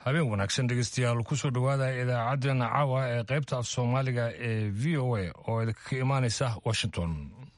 habeen wanaagsan dhegeystayaal kusoo dhowaada idaacaddeenna caawa ee qaybta af soomaaliga ee v o a oo idinka imaanaysa washington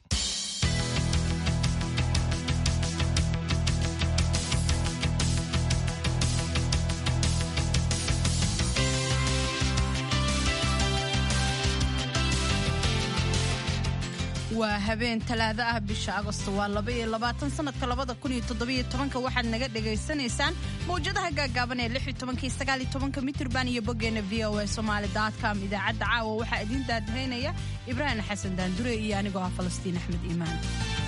waa habeen talaado ah bisha agosto waa laba iyo labaatan sanadka labada kun iyo toddobiyo tobanka waxaad naga dhagaysanaysaan mawjadaha gaagaaban ee lix iyo tobanka iyo sagaal iyo tobanka mitirban iyo boggeena v o a somaali com idaacadda caawa waxaa idiin daadahaynaya ibraahim xasan daandure iyo anigoo ah falastiin axmed iimaan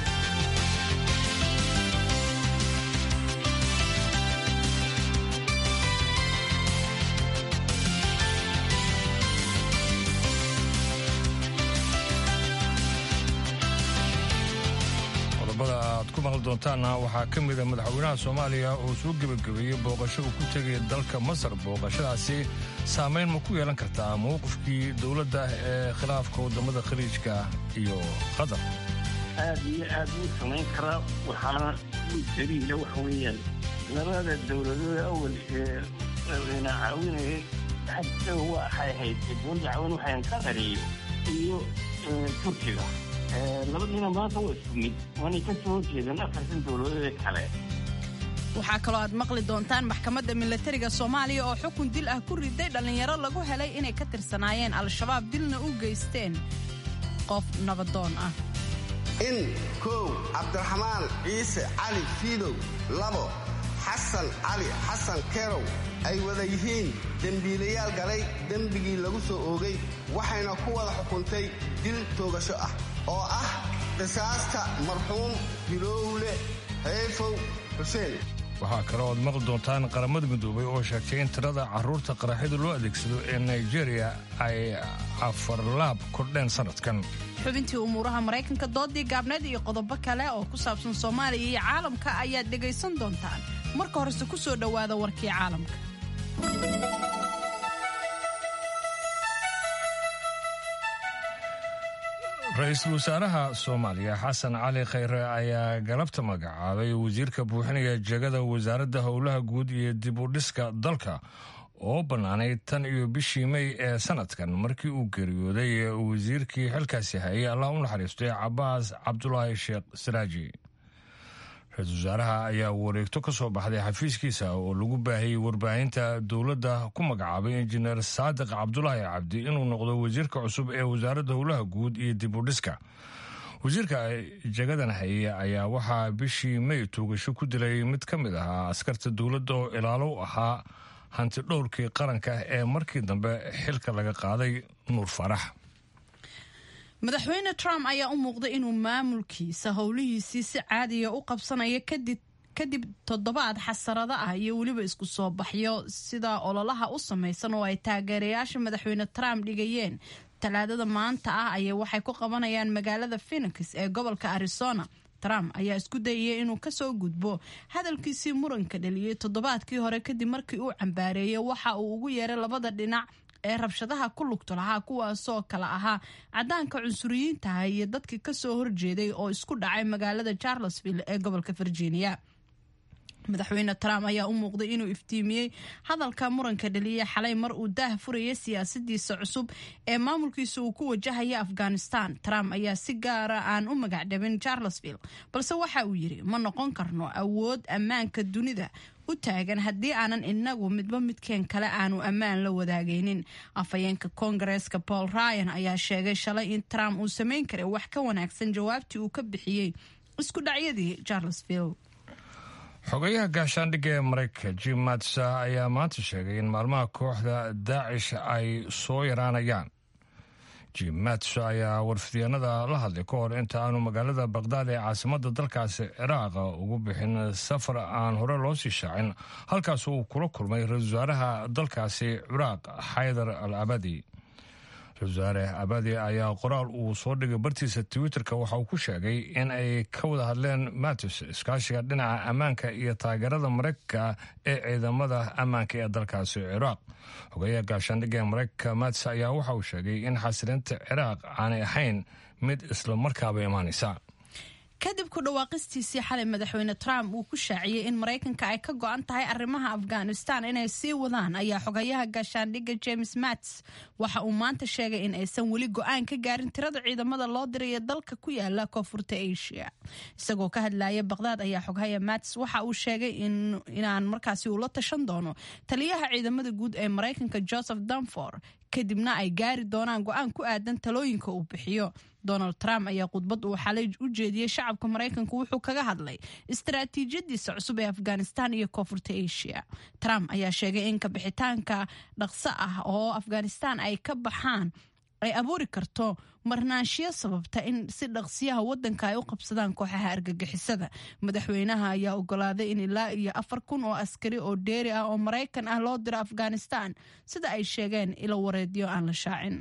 aad ku maqli doontaanna waxaa ka mida madaxweynaha soomaaliya oo soo gebagabeeyey booqasho uu ku tegay dalka masar booqashadaasi saamayn ma ku yeelan kartaa mowqifkii dowladda ee khilaafka waddamada khaliijka iyo qatar aad iyo aad uu samayn karaa waxaana daliila waxa weeyaan labada dowladooda awal ee na caawinayay xagga waxay ahayd dowladda caawin waxayn qatariyo iyo turkiga labadiina maanta waa isku mid waanay ka soo horjeedeen afartan dowladoodee kale waxaa kaloo aad maqli doontaan maxkamadda milatariga soomaaliya oo xukun dil ah ku riday dhallinyaro lagu helay inay ka tirsanaayeen al-shabaab dilna u geysteen qof nabadoon ah in kow cabdiraxmaan ciise cali fiidow labo xasan cali xasan kerow ay wada yihiin dembiilayaal galay dembigii lagu soo oogay waxayna ku wada xukuntay dil toogasho ah oo ah qisaasta marxuum hilowle hayfow xuseen waxaa kaloo aad maqli doontaan qaramada midoobay oo sheegtay in tirada carruurta qaraxyada loo adeegsado ee nigeriya ay afarlaab kordheen sannadkan xubintii umuuraha maraykanka doodii gaabneed iyo qodobo kale oo ku saabsan soomaaliya iyo caalamka ayaad dhegaysan doontaan marka horese ku soo dhowaada warkii caalamka ra-iisul wasaaraha soomaaliya xasan cali khayre ayaa galabta magacaabay wasiirka buuxinaya jegada wasaaradda howlaha guud iyo dib u dhiska dalka oo bannaanay tan iyo bishii mey ee sanadkan markii uu geeriyooday wasiirkii xilkaasi hayay allah u naxariistay cabaas cabdulaahi sheekh saraaji ra-iisul wasaaraha ayaa wareegto ka soo baxday xafiiskiisa oo lagu baahiyey warbaahinta dowladda ku magacaabay injineer saadiq cabdulaahi cabdi inuu noqdo wasiirka cusub ee wasaaradda howlaha guud iyo dib u dhiska wasiirka jagadan haye ayaa waxaa bishii mey tuugasho ku dilay mid ka mid ahaa askarta dowladda oo ilaalo u ahaa hanti dhowrkii qaranka ee markii dambe xilka laga qaaday nuur farax madaxweyne trump ayaa u muuqday inuu maamulkiisa howlihiisii si caadiya u qabsanayo kadib toddobaad xasarado ah iyo weliba isku soo baxyo sida ololaha u samaysan oo ay taageerayaasha madaxweyne trump dhigayeen talaadada maanta ah ayay waxay ku qabanayaan magaalada phenix ee gobolka arizona trump ayaa isku dayaya inuu kasoo gudbo hadalkiisii muranka dhaliyey toddobaadkii hore kadib markii uu cambaareeyey waxa uu ugu yeeray labada dhinac ee rabshadaha ku lugto lahaa kuwaasoo kale ahaa cadaanka cunsuriyiintaha iyo dadkii kasoo horjeeday oo isku dhacay magaalada charlesville ee gobolka virginia madaxweyne trump ayaa u muuqday inuu iftiimiyey hadalka muranka dhaliya xalay mar uu daah furaya siyaasadiisa cusub ee maamulkiisa uu ku wajahaya afghanistan trump ayaa si gaara aan u magacdhabin charlesville balse waxa uu yidhi ma noqon karno awood ammaanka dunida u taagan haddii aanan inagu midba midkeen kale aanu ammaan la wadaagaynin afhayeenka koongareeska paul ryan ayaa sheegay shalay in trump uu samayn karay wax ka wanaagsan jawaabtii uu ka bixiyey isku dhacyadii charlesville xogayaha gaashaandhigga ee maraykanka jim matsa ayaa maanta sheegay in maalmaha kooxda daacish ay soo yaraanayaan jim matsa ayaa warfidyaenada la hadlay ka hor inta aanu magaalada bakdaad ee caasimadda dalkaasi ciraaq ugu bixin safar aan hore loo sii shaacin halkaas uu kula kulmay ra-isul wasaaraha dalkaasi ciraaq xaydar al abadi ra-isul wasaare abadi ayaa qoraal uu soo dhigay bartiisa twitterka waxa uu ku sheegay in ay ka wada hadleen matis iskaashiga dhinaca ammaanka iyo taageerada maraykanka ee ciidamada ammaanka ee dalkaasi ciraaq xogeyaha gaashaandhigga ee maraykanka matis ayaa waxa uu sheegay in xasilinta ciraaq aanay ahayn mid isla markaaba imaanaysa kadib ku dhawaaqistiisii xalay madaxweyne trump uu ku shaaciyey in maraykanka ay ka go-an tahay arrimaha afghanistan inay sii wadaan ayaa xogayaha gaashaandhigga james mats waxa uu maanta sheegay in aysan weli go-aan ka gaarin tirada ciidamada loo diraya dalka ku yaala koonfurta asia isagoo ka hadlaya baqdaad ayaa xogahaya mats waxa uu sheegay inaan markaasi ula tashan doono taliyaha ciidamada guud ee maraykanka joseph danfor kadibna ay gaari doonaan go-aan ku aadan talooyinka uu bixiyo donald trump ayaa khudbad uu xalay u jeediyey shacabka maraykanka wuxuu kaga hadlay istaraatiijiyadiisa cusub ee afghanistan iyo koonfurta asia trump ayaa sheegay in kabixitaanka dhaqso ah oo afghanistan ay ka baxaan ay abuuri karto marnaanshiyo sababta in si dhaqsiyaha wadanka ay u qabsadaan kooxaha argagixisada madaxweynaha ayaa ogolaaday in ilaa iyo afar kun oo askari oo dheeri ah oo maraykan ah loo diro afghanistan sida ay sheegeen ilo wareedyo aan la shaacin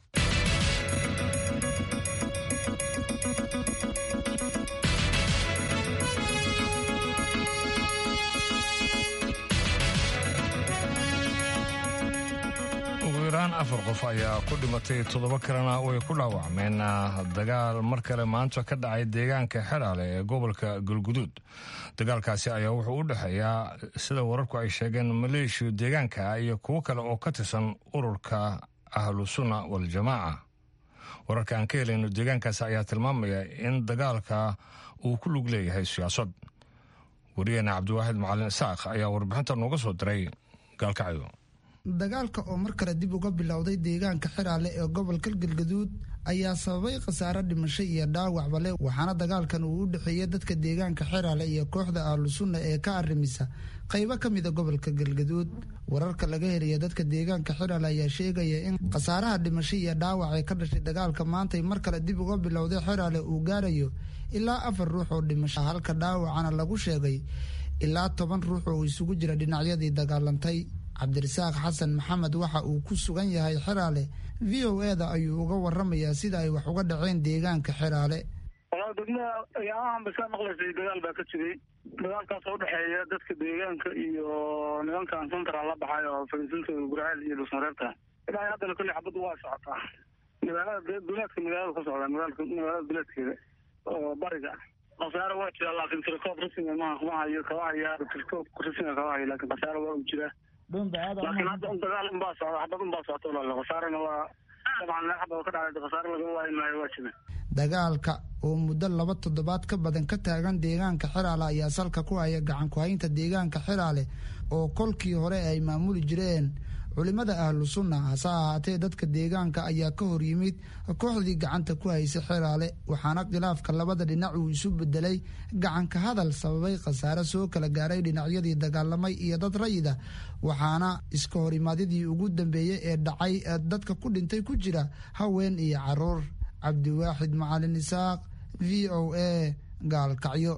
afar qof ayaa ku dhimatay toddoba kalena way ku dhaawacmeen dagaal mar kale maanta ka dhacay deegaanka xeraale ee gobolka galguduud dagaalkaasi ayaa wuxuu u dhexeeyaa sida wararku ay sheegeen maleeshiya deegaanka iyo kuwo kale oo ka tirsan ururka ahlu sunna waljamaaca wararka aan ka helayno deegaankaasi ayaa tilmaamaya in dagaalka uu ku lug leeyahay siyaasad wariyeena cabdiwaaxid macalin isaaq ayaa warbixinta nooga soo diray gaalkacyo dagaalka oo mar kale dib uga bilowday deegaanka xiraale ee gobolka galgaduud ayaa sababay khasaare dhimasho iyo dhaawacba leh waxaana dagaalkan uu u dhexeeyey dadka deegaanka xiraale iyo kooxda ahlu sunna ee ka arrimisa qaybo ka mida gobolka galgaduud wararka laga helaya dadka deegaanka xiraale ayaa sheegaya in khasaaraha dhimasho iyo dhaawac ee ka dhashay dagaalka maantay mar kale dib uga bilowday xiraale uu gaarayo ilaa afar ruux oo dhimasho halka dhaawacana lagu sheegay ilaa toban ruux oo isugu jira dhinacyadii dagaalantay cabdirasaaq xasan maxamed waxa uu ku sugan yahay xeraale v o eda ayuu uga waramayaa sida ay wax uga dhaceen deegaanka xeraale walaa degmada ayaamahan ba kaa maqlaysay dagaal baa ka jiray dagaalkaas oo udhexeeya dadka deegaanka iyo nimankan central la baxay oo fariisintooda gurceel iyo dhulsmareebta ilaa haddana kolley xabaddu waa socotaa magaalada duleedka magaalada ka socda magaalada duleedkeeda oo bariga khasaare waa jira laakiin tirkoob rasmiga ma kuma hayo kaba haya tirkoob rasmiga kaba hayo laakiin khasaare waa u jiraa laakiin hadda un dagaal unbaa socda xabad unbaa socota walaal khasaarena waa dabcan meel xabad ka dhacday khasaare lagama waayi maayo waa jira dagaalka oo muddo laba toddobaad ka badan ka taagan deegaanka xiraale ayaa salka ku haya gacan ku-haynta deegaanka xiraale oo kolkii hore ay maamuli jireen culimada ahlu sunna hase ahaatee dadka deegaanka ayaa ka hor yimid kooxdii gacanta ku haysay xiraale waxaana khilaafka labada dhinac uu isu bedelay gacanka hadal sababay khasaare soo kala gaaray dhinacyadii dagaalamay iyo dad rayida waxaana iska horimaadyadii ugu dambeeyey ee dhacay dadka ku dhintay ku jira haween iyo caruur cabdiwaaxid macalin isaaq v o a gaalkacyo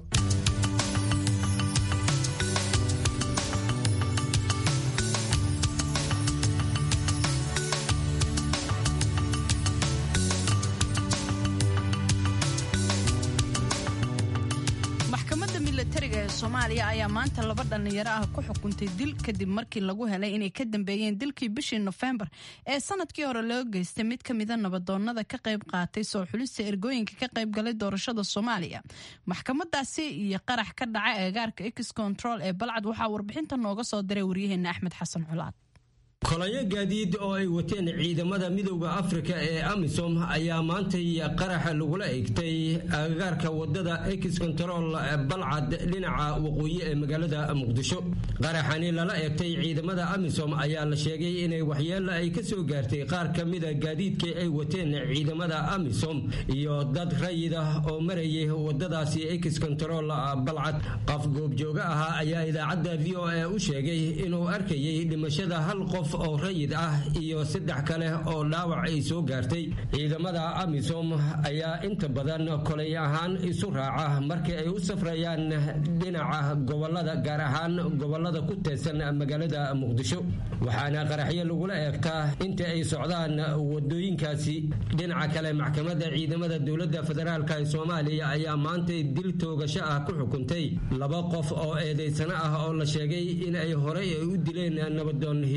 soomaaliya ayaa maanta laba dhallinyaro ah ku xukuntay dil kadib markii lagu helay inay ka dambeeyeen dilkii bishii nofembar ee sanadkii hore loo geystay mid ka mida nabadoonnada ka qayb qaatay soo xulista ergooyinka ka qayb galay doorashada soomaaliya maxkamadaasi iyo qarax ka dhaca eegaarka ex control ee balcad waxaa warbixinta nooga soo diray waryaheena axmed xasan culaad kolayo gaadiid oo ay wateen ciidamada midowda afrika ee amisom ayaa maantay qaraxa lagula eegtay agagaarka wadada ex control balcad dhinaca waqooyi ee magaalada muqdisho qaraxani lala eegtay ciidamada amisom ayaa la sheegay inay waxyeelo ay ka soo gaartay qaar ka mida gaadiidkii ay wateen ciidamada amisom iyo dad rayid ah oo marayay wadadaasi ex control balcad qof goobjooga ahaa ayaa idaacadda v o a u sheegay inuu arkayay dhimashada hal qof oo rayid ah iyo saddex kale oo dhaawac ay soo gaartay ciidamada amisom ayaa inta badan kolay ahaan isu raaca markii ay u safrayaan dhinaca gobolada gaar ahaan gobolada ku teesan magaalada muqdisho waxaana qaraxyo lagula eegtaa inta ay socdaan wadooyinkaasi dhinaca kale maxkamadda ciidamada dowladda federaalk ee soomaaliya ayaa maantay dil toogasho ah ku xukuntay laba qof oo eedaysano ah oo la sheegay in ay horey ay u dileen nabadoon hilowle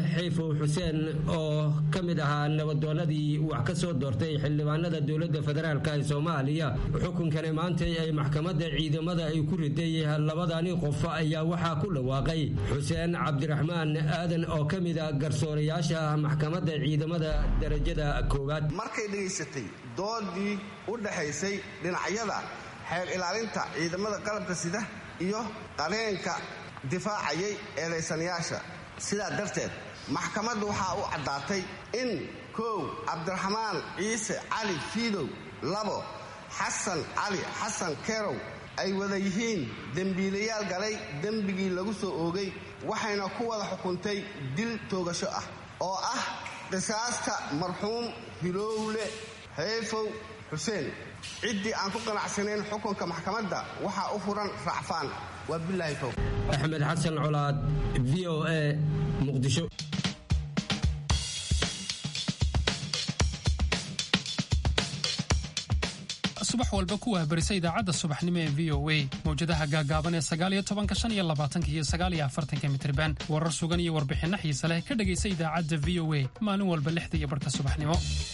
xayfow xuseen oo ka mid ahaa nabadoonadii wax ka soo doortay xildhibaanada dowladda federaalk ee soomaaliya xukunkani maantay ay maxkamadda ciidamada ay ku riday labadani qof ayaa waxaa ku dhawaaqay xuseen cabdiraxmaan aadan oo ka mid a garsoorayaasha maxkamadda ciidamada darajada koowaad markay dhegaysatay doodii u dhaxaysay dhinacyada xeer ilaalinta ciidamada qalabka sida iyo qareenka difaacayay eedaysanayaasha sidaa darteed maxkamadda waxaa u caddaatay in kow cabdiraxmaan ciise cali fiidow labo xasan cali xasan kerow ay wada yihiin dembiilayaal galay dembigii lagu soo oogay waxayna ku wada xukuntay dil toogasho ah oo ah qisaasta marxuum hilowle xeefow xuseen ciddii aan ku qanacsanayn xukunka maxkamadda waxaa u furan racfaan waa bilaahi fow axmed xasan colaad v o a muqdisho subax walba ku wahbarisa idaacadda subaxnimo ee v o a mawjadaha gaagaaban ee sagaaliyo tobanka shan iyo labaatanka iyo sagaaliyo afartanka mitriban warar sugan iyo warbixinno xiise leh ka dhegaysa idaacadda v o a maalin walba lixda iyo barhka subaxnimo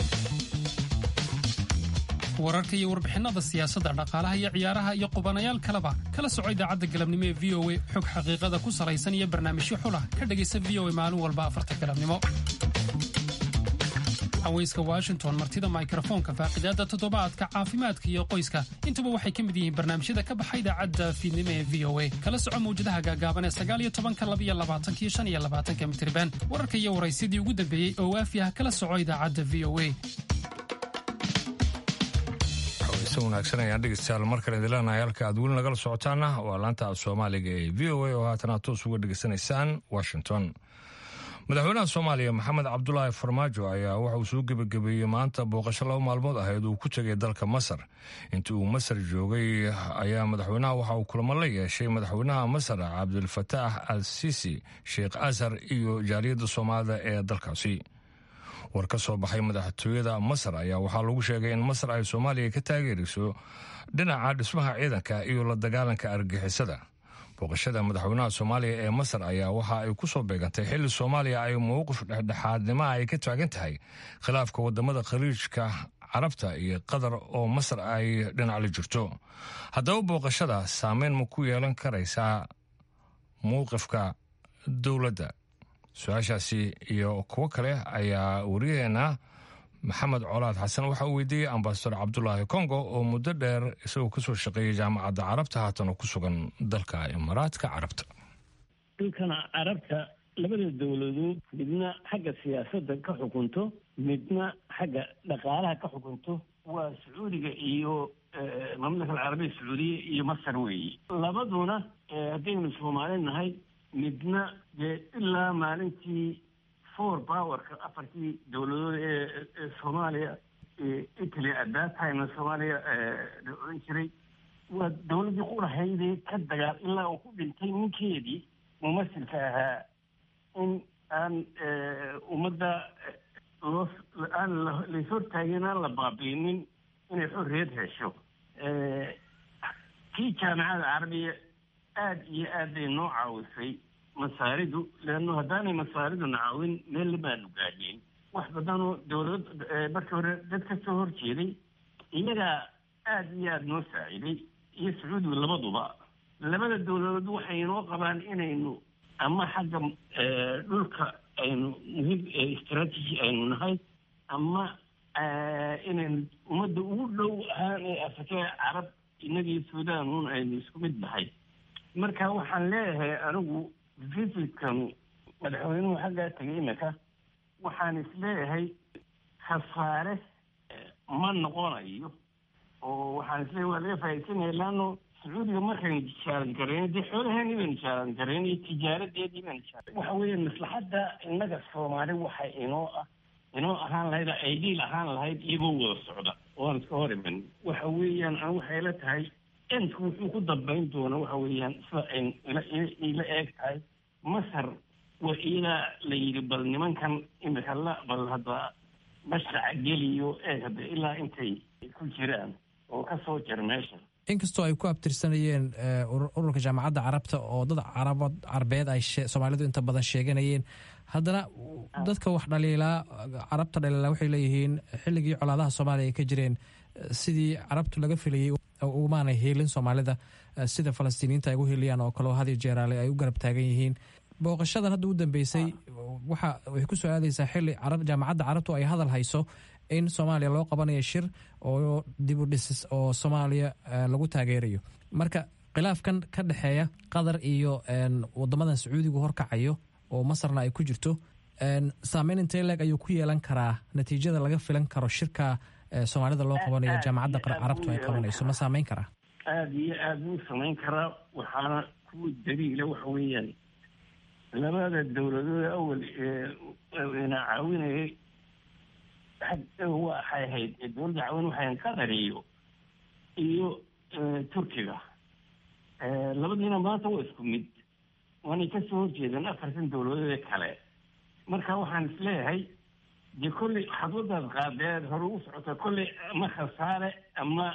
wararka iyo warbixinnada siyaasadda dhaqaalaha iyo ciyaaraha iyo qubanayaal kaleba kala soco idaacadda galabnimo ee v o a xog xaqiiqada ku salaysan iyo barnaamijyo xulah ka dhegaysa v o a maalin walba afarta galabnimo haweyska washington martida mikrofoonka faaqidaada toddobaadka caafimaadka iyo qoyska intuba waxay ka mid yihiin barnaamijyada ka baxa idaacadda fiidnimo ee v o a kala soco mawjadaha gaagaaban ee sagaaliyo tobanka labiyo labaatankiyo shan iyo labaatanka mitriban wararka iyo waraysyadii ugu dambeeyey oo waafi ah kala soco idaacadda v o a wanaagsan ayaan dhegeystayaal mar kale idileenahay halka aad weli nagala socotaana waa laanta af soomaaliga ee v o a oo haatan aad toos uga dhegeysanaysaan washington madaxweynaha soomaaliya maxamed cabdulaahi farmaajo ayaa waxa uu soo gebagabeeyey maanta booqasho laba maalmood ahayd uu ku tegay dalka masar intii uu masar joogay ayaa madaxweynaha waxa uu kulamo la yeeshay madaxweynaha masar cabdilfataax al sisi sheekh asar iyo jaaliyadda soomaalida ee dalkaasi war ka soo baxay madaxtooyada masar ayaa waxaa lagu sheegay in masar ay soomaaliya ka taageerayso dhinaca dhismaha ciidanka iyo la dagaalanka argixisada booqashada madaxweynaha soomaaliya ee masar ayaa waxa ay ku soo beegantay xilli soomaaliya ay mowqif dhexdhexaadnimo ay ka taagan tahay khilaafka wadamada khaliijka carabta iyo qatar oo masar ay dhinac la jirto haddaba booqashada saameyn ma ku yeelan karaysaa mowqifka dowladda su-aashaasi iyo kuwo kale ayaa wariyaheena maxamed colaad xasan waxa uu weydiiyey ambasador cabdulaahi kongo oo muddo dheer isagoo kasoo shaqeeyay jaamacadda carabta haatan oo ku sugan dalka imaaraadka carabta dhulkana carabta labada dowladood midna xagga siyaasadda ka xukunto midna xagga dhaqaalaha ka xukunto waa sacuudiga iyo mamlaka alcarabiya sacuudiya iyo masar weeye labaduna haddaynu soomaali nahay midna dee ilaa maalintii four powerka afartii dowladood ee soomaaliya italy at that time soomaaliya la odhan jiray waa dowladdii qurahaydee ka dagaal ilaa uu ku dhintay ninkeedii mumasilka ahaa in aan ummadda loo aan lays hortaagin aan la baabiinin inay xorriyad hesho kii jaamacada carabiya aada iyo aad bay noo caawisay masaaridu leanno haddaanay masaariduna caawin meel lamaanu gaadheen wax badanoo dowlad markii hore dad ka soo horjeeday iyagaa aada iyo aada noo saaciday iyo sacuudigu labaduba labada dowladood waxay inoo qabaan inaynu ama xagga dhulka aynu muhiim istraatiji aynu nahay ama inaynu ummadda ugu dhow ahaan ee afrikada carab inagii suudaan un aynu isku mid nahay marka waxaan leeyahay anigu visitkanu madaxweynuhu xaggaa tegay imika waxaan isleeyahay khasaare ma noqonayo oo waxaan isleeyahay waa laga faaidsanaya laano sacuudiga markaynu jaaran garayn dee xoolaheeni baynu jaaran garayn iyo tijaaradeedii baynu jaaran waxa weeye maslaxadda innaga soomaali waxay inoo ah inoo ahaan lahayd aidiil ahaan lahayd iyagoo wada socda oaan iska hor iman waxa weeyaan an waxay la tahay entku wuxuu ku dambayn doona waxa weeyaan sida ay ila eeg tahay masar waa iyadaa la yidhi bal nimankan imika la bal hadda mashraca geliyo eeg hadda ilaa intay ku jiraan oo ka soo jar meesha inkastoo ay ku abtirsanayeen ururka jaamacadda carabta oo dad carabad carbeed ay soomaalidu inta badan sheeganayeen haddana dadka wax dhaliilaa carabta dhaliilaa waxay leeyihiin xilligii colaadaha soomaaliya ay ka jireen sidii carabtu laga filayey umaanay heelin soomaalida sida falastiiniyiinta ay ugu heliyaan oo kaleo hadiyo jeeraale ay u garab taagan yihiin booqashadan hadda u dambeysay waxa waxay ku soo aadaysaa xilli jaamacadda carabtu ay hadal hayso in soomaaliya loo qabanayo shir oo dib u dhisis oo soomaaliya lagu taageerayo marka khilaafkan ka dhexeeya qatar iyo wadamadan sacuudigu horkacayo oo masarna ay ku jirto saameyn intee leeg ayuu ku yeelan karaa natiijada laga filan karo shirka soomaalida loo qabanayo jaamacadda carabtu ay qabanayso ma saameyn karaa aada iyo aada wuu samayn karaa waxaana kuwa daliila waxa weeyaan labada dowladood awal eena caawinayay waxay ahayd dowladda caawin waxay ahayd qatar iyo iyo turkiga labadiina maanta waa isku mid waanay kasoo horjeedeen afartan dowladoode kale marka waxaan isleeyahay dee kolley xadwadaad qaadeed hore u socota kolley ama khasaare ama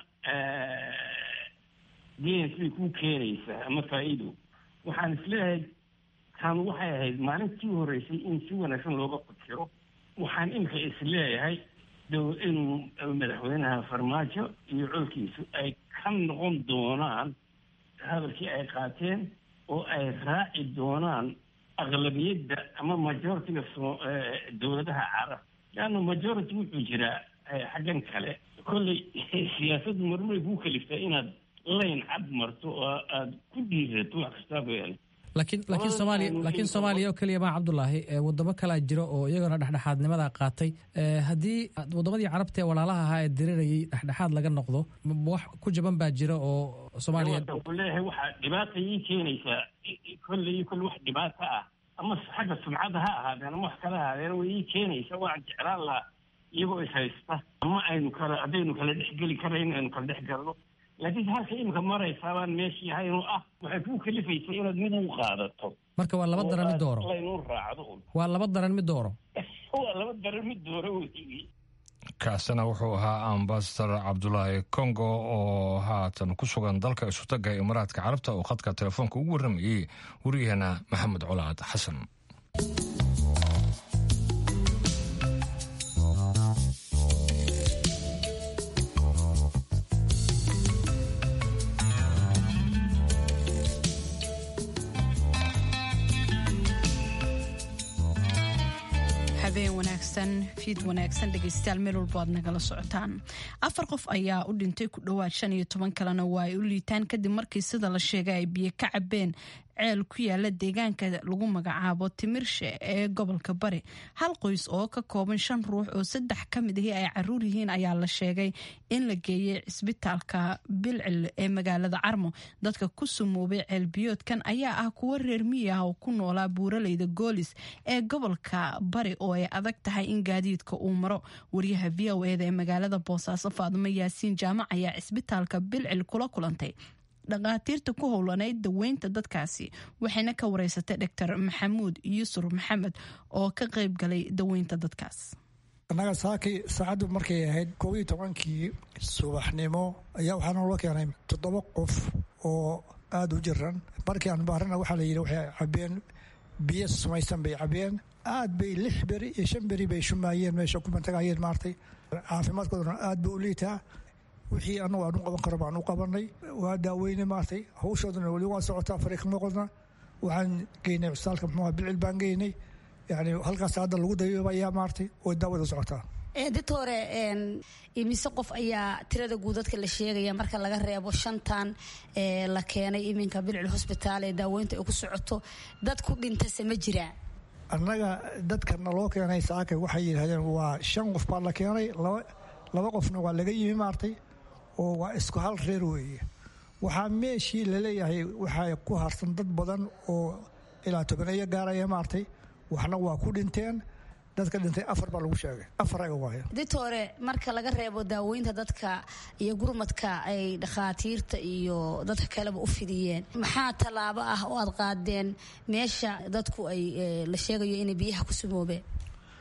geen siday kuu keenaysaa ama faa-iido waxaan isleeyahay kan waxay ahayd maalintii horeysay in si wanaagsan looga fikiro waxaan imika isleeyahay inuu madaxweynaha farmaajo iyo colkiisu ay ka noqon doonaan hadalkii ay qaateen oo ay raaci doonaan aqlabiyadda ama majoritiga dowladaha carab leanna majority wuxuu jiraa xaggan kale kolley siyaasaddu marmaray kuu kaliftaa inaad layn cad marto oo aada ku dhiirato wax kastaaba yaala laakiin laakiin soomaaliya laakiin soomaaliya oo keliya maa cabdulaahi wadamo kalaa jira oo iyagana dhexdhexaadnimada qaatay haddii wadamadii carabta ee walaalaha ahaa ee dirirayay dhexdhexaad laga noqdo wax ku jaban baa jira oo soomaaliya ku leeyahay waxaa dhibaata ii keenaysaa kolley kolle wax dhibaato ah ama xagga sumcadda ha ahaadeen ama wax kala ahaadeen way ii keenaysaa waan jeclaan lahaa iyagoo is haysta ama aynu kala haddaynu kala dhexgeli karayn aynu kala dhex galno laakiin halka imika maraysaa baan meeshii haynoo ah waxay kuu kalifaysa inaad mid u qaadato marka waa laba daran mid dooro laynu raacdo waa laba daran mid dooro waa laba daran mid dooro wey kaasina wuxuu ahaa ambasador cabdulaahi congo oo haatan ku sugan dalka isutaga imaaraadka carabta oo khadka telefoonka ugu warramayey waryaheena maxamed colaad xasan habeen wanaagsan fiid wanaagsan dhegeystayaal meel walbo aad nagala socotaan afar qof ayaa u dhintay ku dhowaad shan iyo toban kalena waa ay u liitaan kadib markii sida la sheegay ay biyo ka cabeen ceel ku yaala deegaanka lagu magacaabo timirshe ee gobolka bari hal qoys oo ka kooban shan ruux oo saddex ka mid ahi ay caruur yihiin ayaa la sheegay in la geeyey cisbitaalka bilcil ee magaalada carmo dadka ku sumoobay ceelbiyoodkan ayaa ah kuwo reer miyi ah oo ku noolaa buuraleyda goolis ee gobolka bari oo ay adag tahay in gaadiidka uu maro wariyaha v o eda ee magaalada boosaaso faadumo yaasiin jaamac ayaa cisbitaalka bilcil kula kulantay dhakhaatiirta ku howlanayd daweynta dadkaasi waxayna ka wareysatay doctor maxamuud yuusuf maxamed oo ka qayb galay daweynta dadkaas annaga saakii saacaddu markay ahayd koob iyo tobankii subaxnimo ayaa waxaa noola keenay toddoba qof oo aada u jiran markii aan baarana waxaa la yidhi waxay cabeen biyo samaysan bay cabeen aad bay lix beri iyo shan beri bay shumaayeen meesha ku mantagayeen maartay caafimaadkoodana aad buu u liitaa wixii anagu aan u qaban karo baan u qabanay waa daaweyne maartay hawshoodana weli waa socotaa fariiqma qodna waxaan geynay cusbitaalka muxuuha bilcil baan geynay yani halkaas hadda lagu dayoobayaa maartay oo daawada socotaa doctore imise qof ayaa tirada guud dadka la sheegaya marka laga reebo shantan la keenay iminka bilcil hosbitaal ee daaweynta ay ku socoto dad ku dhintase ma jiraa annaga dadka naloo keenay saaka waxay yidhahdeen waa shan qof baa la keenay laba qofna waa laga yimi maartay oo waa isku hal reer weeye waxaa meeshii laleeyahay waxaa ku harsan dad badan oo ilaa tobaneeyo gaaraya maartay waxna waa ku dhinteen dadka dhintay afar baa lagu sheegay afar ayaga waaya ditore marka laga reebo daaweynta dadka iyo gurmadka ay dhakhaatiirta iyo dadka kaleba u fidiyeen maxaa tallaabo ah oo aad qaadeen meesha dadku ay la sheegayo inay biyaha ku sumoobeen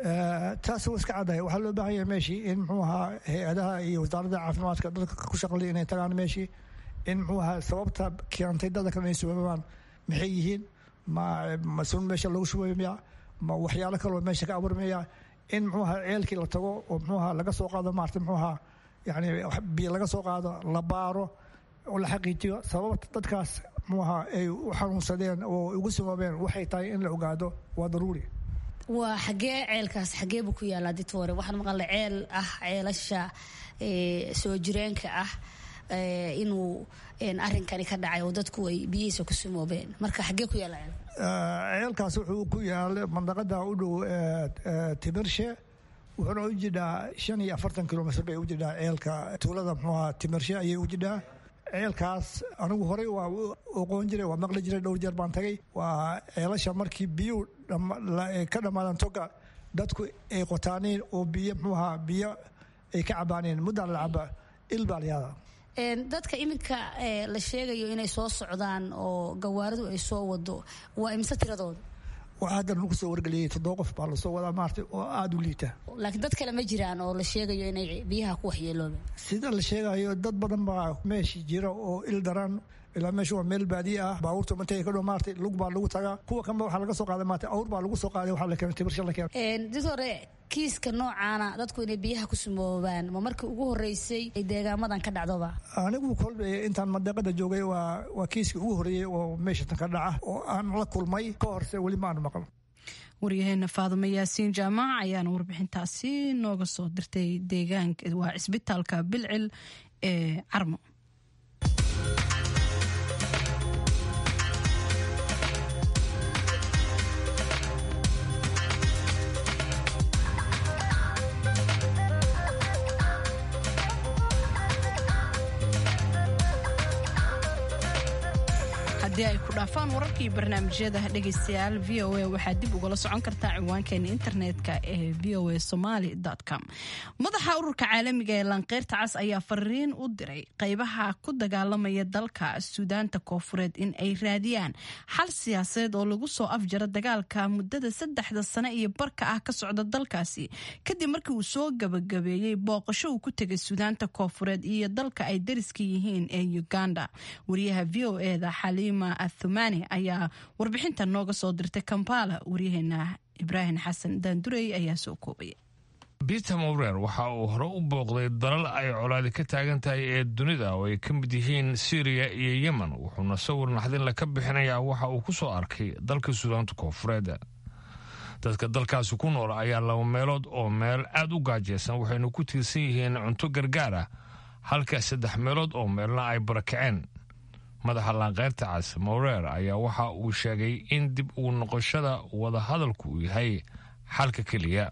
taas waa iska caddahay waxaa loo baahan yahay meeshii in muxuu ahaa hay-adaha iyo wasaaradda caafimaadka dadka ku shaqlay inay tagaan meeshii in muxuu ahaa sababta keentay dadka kale inay subamaan maxay yihiin ma masuun meesha lagu shubayo miya ma waxyaalo kaloo meesha ka abuurmaya in muxuu ahaa ceelkii la tago oo muxuu ahaa laga soo qaado maarata muxuu ahaa yani biyo laga soo qaado la baaro oo la xaqiijiyo sababta dadkaas muxuu ahaa ay u xanuunsadeen oo ugu samoobeen waxay tahay in la ogaado waa daruuri waa xagee ceelkaas xagee buu ku yaalaa ditore waxaan maqalay ceel ah ceelasha soo jireenka ah inuu arinkani ka dhacay oo dadku ay biyihiisa ku sumoobeen marka xagee ku yaala ceelkaas wuxuu ku yaala mandaqada u dhow timirshe wuxuuna u jidhaa shan iyo afartan kilomitr bay u jidhaa ceelka tuulada muxuu ahaa timirshe ayay u jidhaa ceelkaas anigu horey waa oqoon jiray waa maqli jiray dhowr jeer baan tagay waa ceelasha markii biyuu ka dhammaadaan toga dadku ay qotaaneen oo biyo muxuu ahaa biyo ay ka cabaaneen muddaa la caba il baa layaada dadka iminka la sheegayo inay soo socdaan oo gawaaridu ay soo wado waa imse tiradooda waxaa haddan lagu soo wargeliyey toddoba qof baa lasoo wadaa maarta oo aada u liita laakiin dad kale ma jiraan oo la sheegayo inay biyaha ku waxyeeloobeen sida la sheegayo dad badan baa meeshii jira oo il daran ilaa meesha waa meel baadiye ah baabuurta mantay ka dhow maartay lug baa lagu tagaa kuwa kanba waxaa laga soo qaaday maartay awr baa lagu soo qaaday waxaa la keenay tibirsha la keenay did hore kiiska noocaana dadku inay biyaha ku sumoobaan ma markii ugu horeysay ay deegaamadan ka dhacdoba anigu kolba intaan madeeqada joogay waa waa kiiskii ugu horreeyey oo meesha tan ka dhaca oo aan la kulmay ka horse weli ma aanu maqal waryaheena faadumo yaasiin jaamac ayaana warbixintaasi nooga soo dirtay deegaanka waa cisbitaalka bilcil ee carmo haddii ay ku dhaafaan wararkii barnaamijyada dhegaystayaal v o a waxaad dib ugala socon kartaa ciwaankeena internetka ee v o a somaly com madaxa ururka caalamiga ee laanqeyrta cas ayaa fariin u diray qaybaha ku dagaalamaya dalka suudaanta koofureed in ay raadiyaan xal siyaasadeed oo lagu soo afjaro dagaalka muddada saddexda sane iyo barka ah ka socda dalkaasi kadib markii uu soo gabagabeeyey booqasho uu ku tegay suudaanta koofureed iyo dalka ay dariska yihiin ee uganda wariyaha v o eda xaliim athumani ayaa warbixinta nooga soo dirtay kampala waryaheena ibraahim xasan daandurey ayaa soo koobaya peter mowrer waxa uu hore u booqday dalal ay colaadi ka taagan tahay ee dunida oo ay ka mid yihiin syriya iyo yemen wuxuuna sawir naxdinle ka bixinayaa waxa uu ku soo arkay dalka suudaanta koofureed dadka dalkaasi ku nool ayaa laba meelood oo meel aad u gaajaysan waxayna ku tiirsan yihiin cunto gargaar ah halka saddex meelood oo meelna ay barakaceen madaxa laanqeyrta cas mowreer ayaa waxa uu sheegay in dib ugu noqoshada wadahadalku uu yahay xalka keliya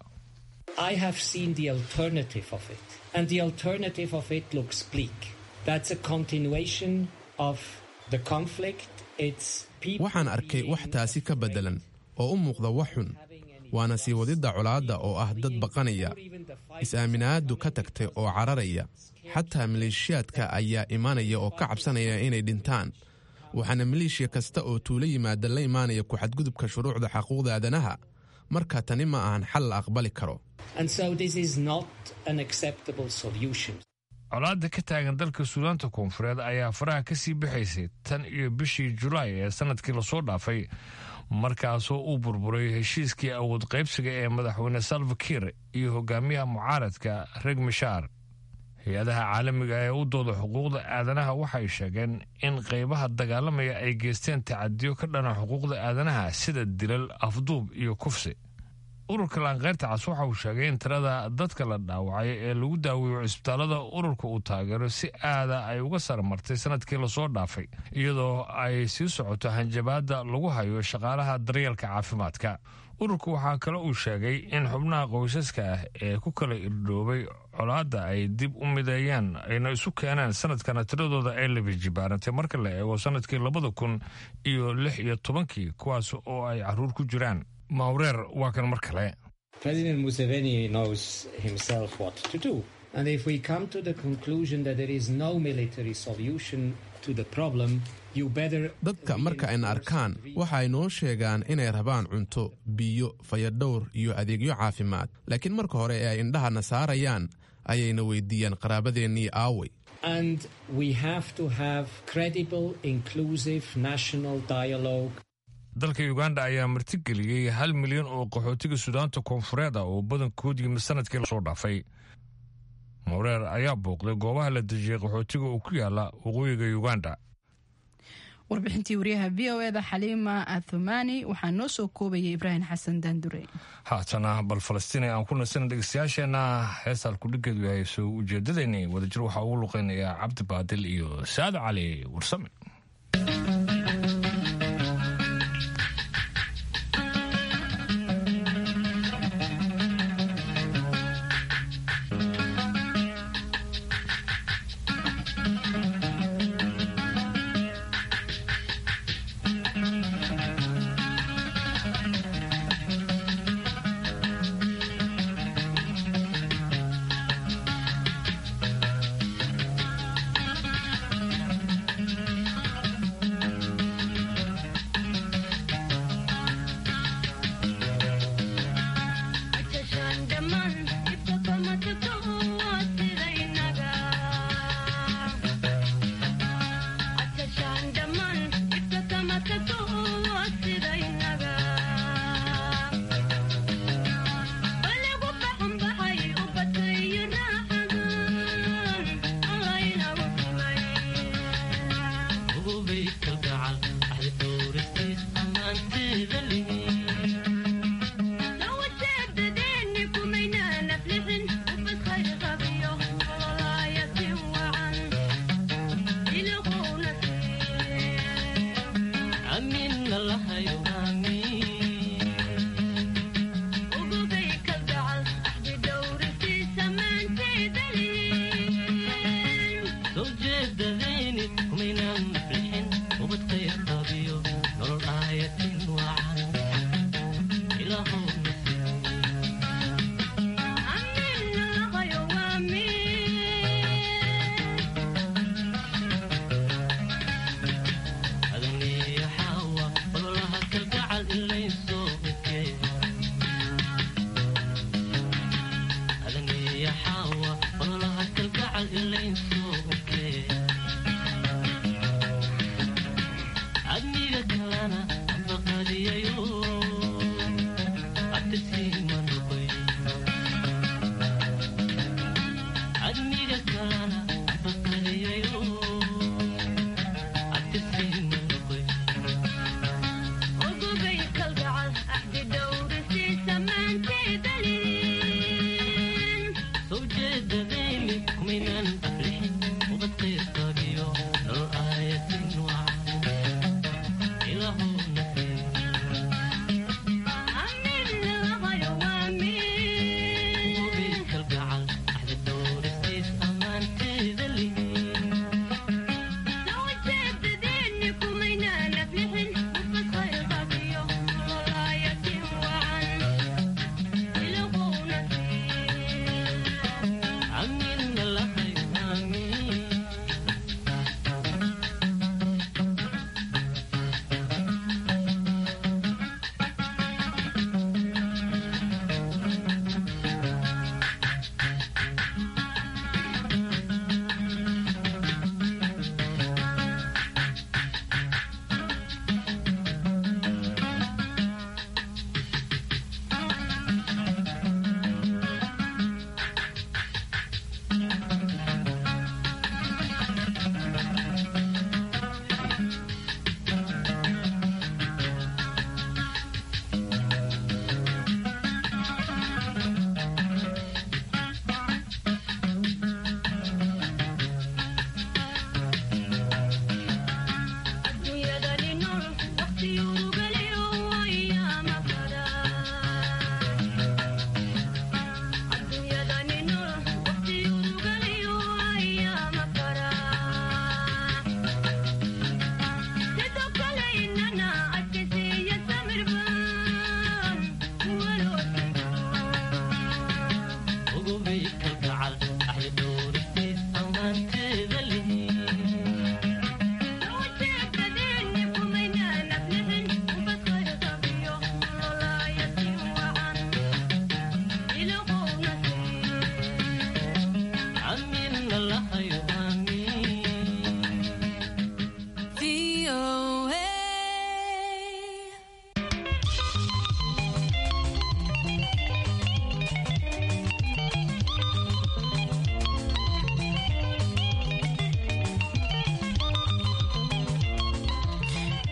waxaan arkay wax taasi ka beddelan oo u muuqda wax xun waana sii wadidda colaadda oo ah dad baqanaya is-aaminaaddu ka tagtay oo cararaya xataa maleeshiyaadka ayaa imaanaya oo ka cabsanaya inay dhintaan waxaana maleeshiya kasta oo tuulo yimaada la imaanaya ku-xadgudubka shuruucda xaquuqda aadanaha marka tani ma ahan xal la aqbali karo colaadda ka taagan dalka suudaanta koonfureed ayaa faraha ka sii bixaysay tan iyo bishii julaay ee sannadkii lasoo dhaafay markaasoo uu burburay heshiiskii awood qaybsiga ee madaxweyne salvakir iyo hogaamiyaha mucaaradka reg mishaar hay-adaha caalamiga ee u dooda xuquuqda aadanaha waxay sheegeen in qaybaha dagaalamaya ay geysteen tacadiyo ka dhana xuquuqda aadanaha sida dilal afduub iyo kufsi ururka laanqeyrta cas waxa uu sheegay in tirada dadka la dhaawacay ee lagu daaweeyo cisbitaalada ururka uu taageero si aada ay uga sarmartay sanadkii lasoo dhaafay iyadoo ay sii socoto hanjabaadda lagu hayo shaqaalaha daryeelka caafimaadka ururka waxaa kale uu sheegay in xubnaha qoysaska ah ee ku kala irdhoobay colaadda ay dib u mideeyaan ayna isu keeneen sanadkana tiradooda ay labijibaarantay marka la eego sanadkii labada kun iyo lix iyo tobankii kuwaas oo ay caruur ku jiraan mawreer waa kan mar kale President Museveni knows himself what to do. And if we come to the conclusion that there is no military solution, dadka marka ayna arkaan waxa ay noo sheegaan inay rabaan cunto biyo fayadhowr iyo adeegyo caafimaad laakiin marka hore ee ay indhahana saarayaan ayayna weydiiyaan qaraabadeennii aaway dalka uganda ayaa martigeliyey hal milyan oo qaxootiga sudaanta koonfureed ah oo badankood yimi sanadkii lasoo dhaafay mowreer ayaa booqday goobaha la dejiyey qaxootiga oo ku yaala waqooyiga uganda warbixintii wariyaha v o eda xaliima athumani waxaa noo soo koobayay ibraahim xasan daandure haatana bal falastiin aan ku nasana dhegeystayaasheenna heestaan kudhigeedu yahay soo ujeedadeenni wadajir waxaa ugu luqeynayaa cabdi baadil iyo saado cali warsame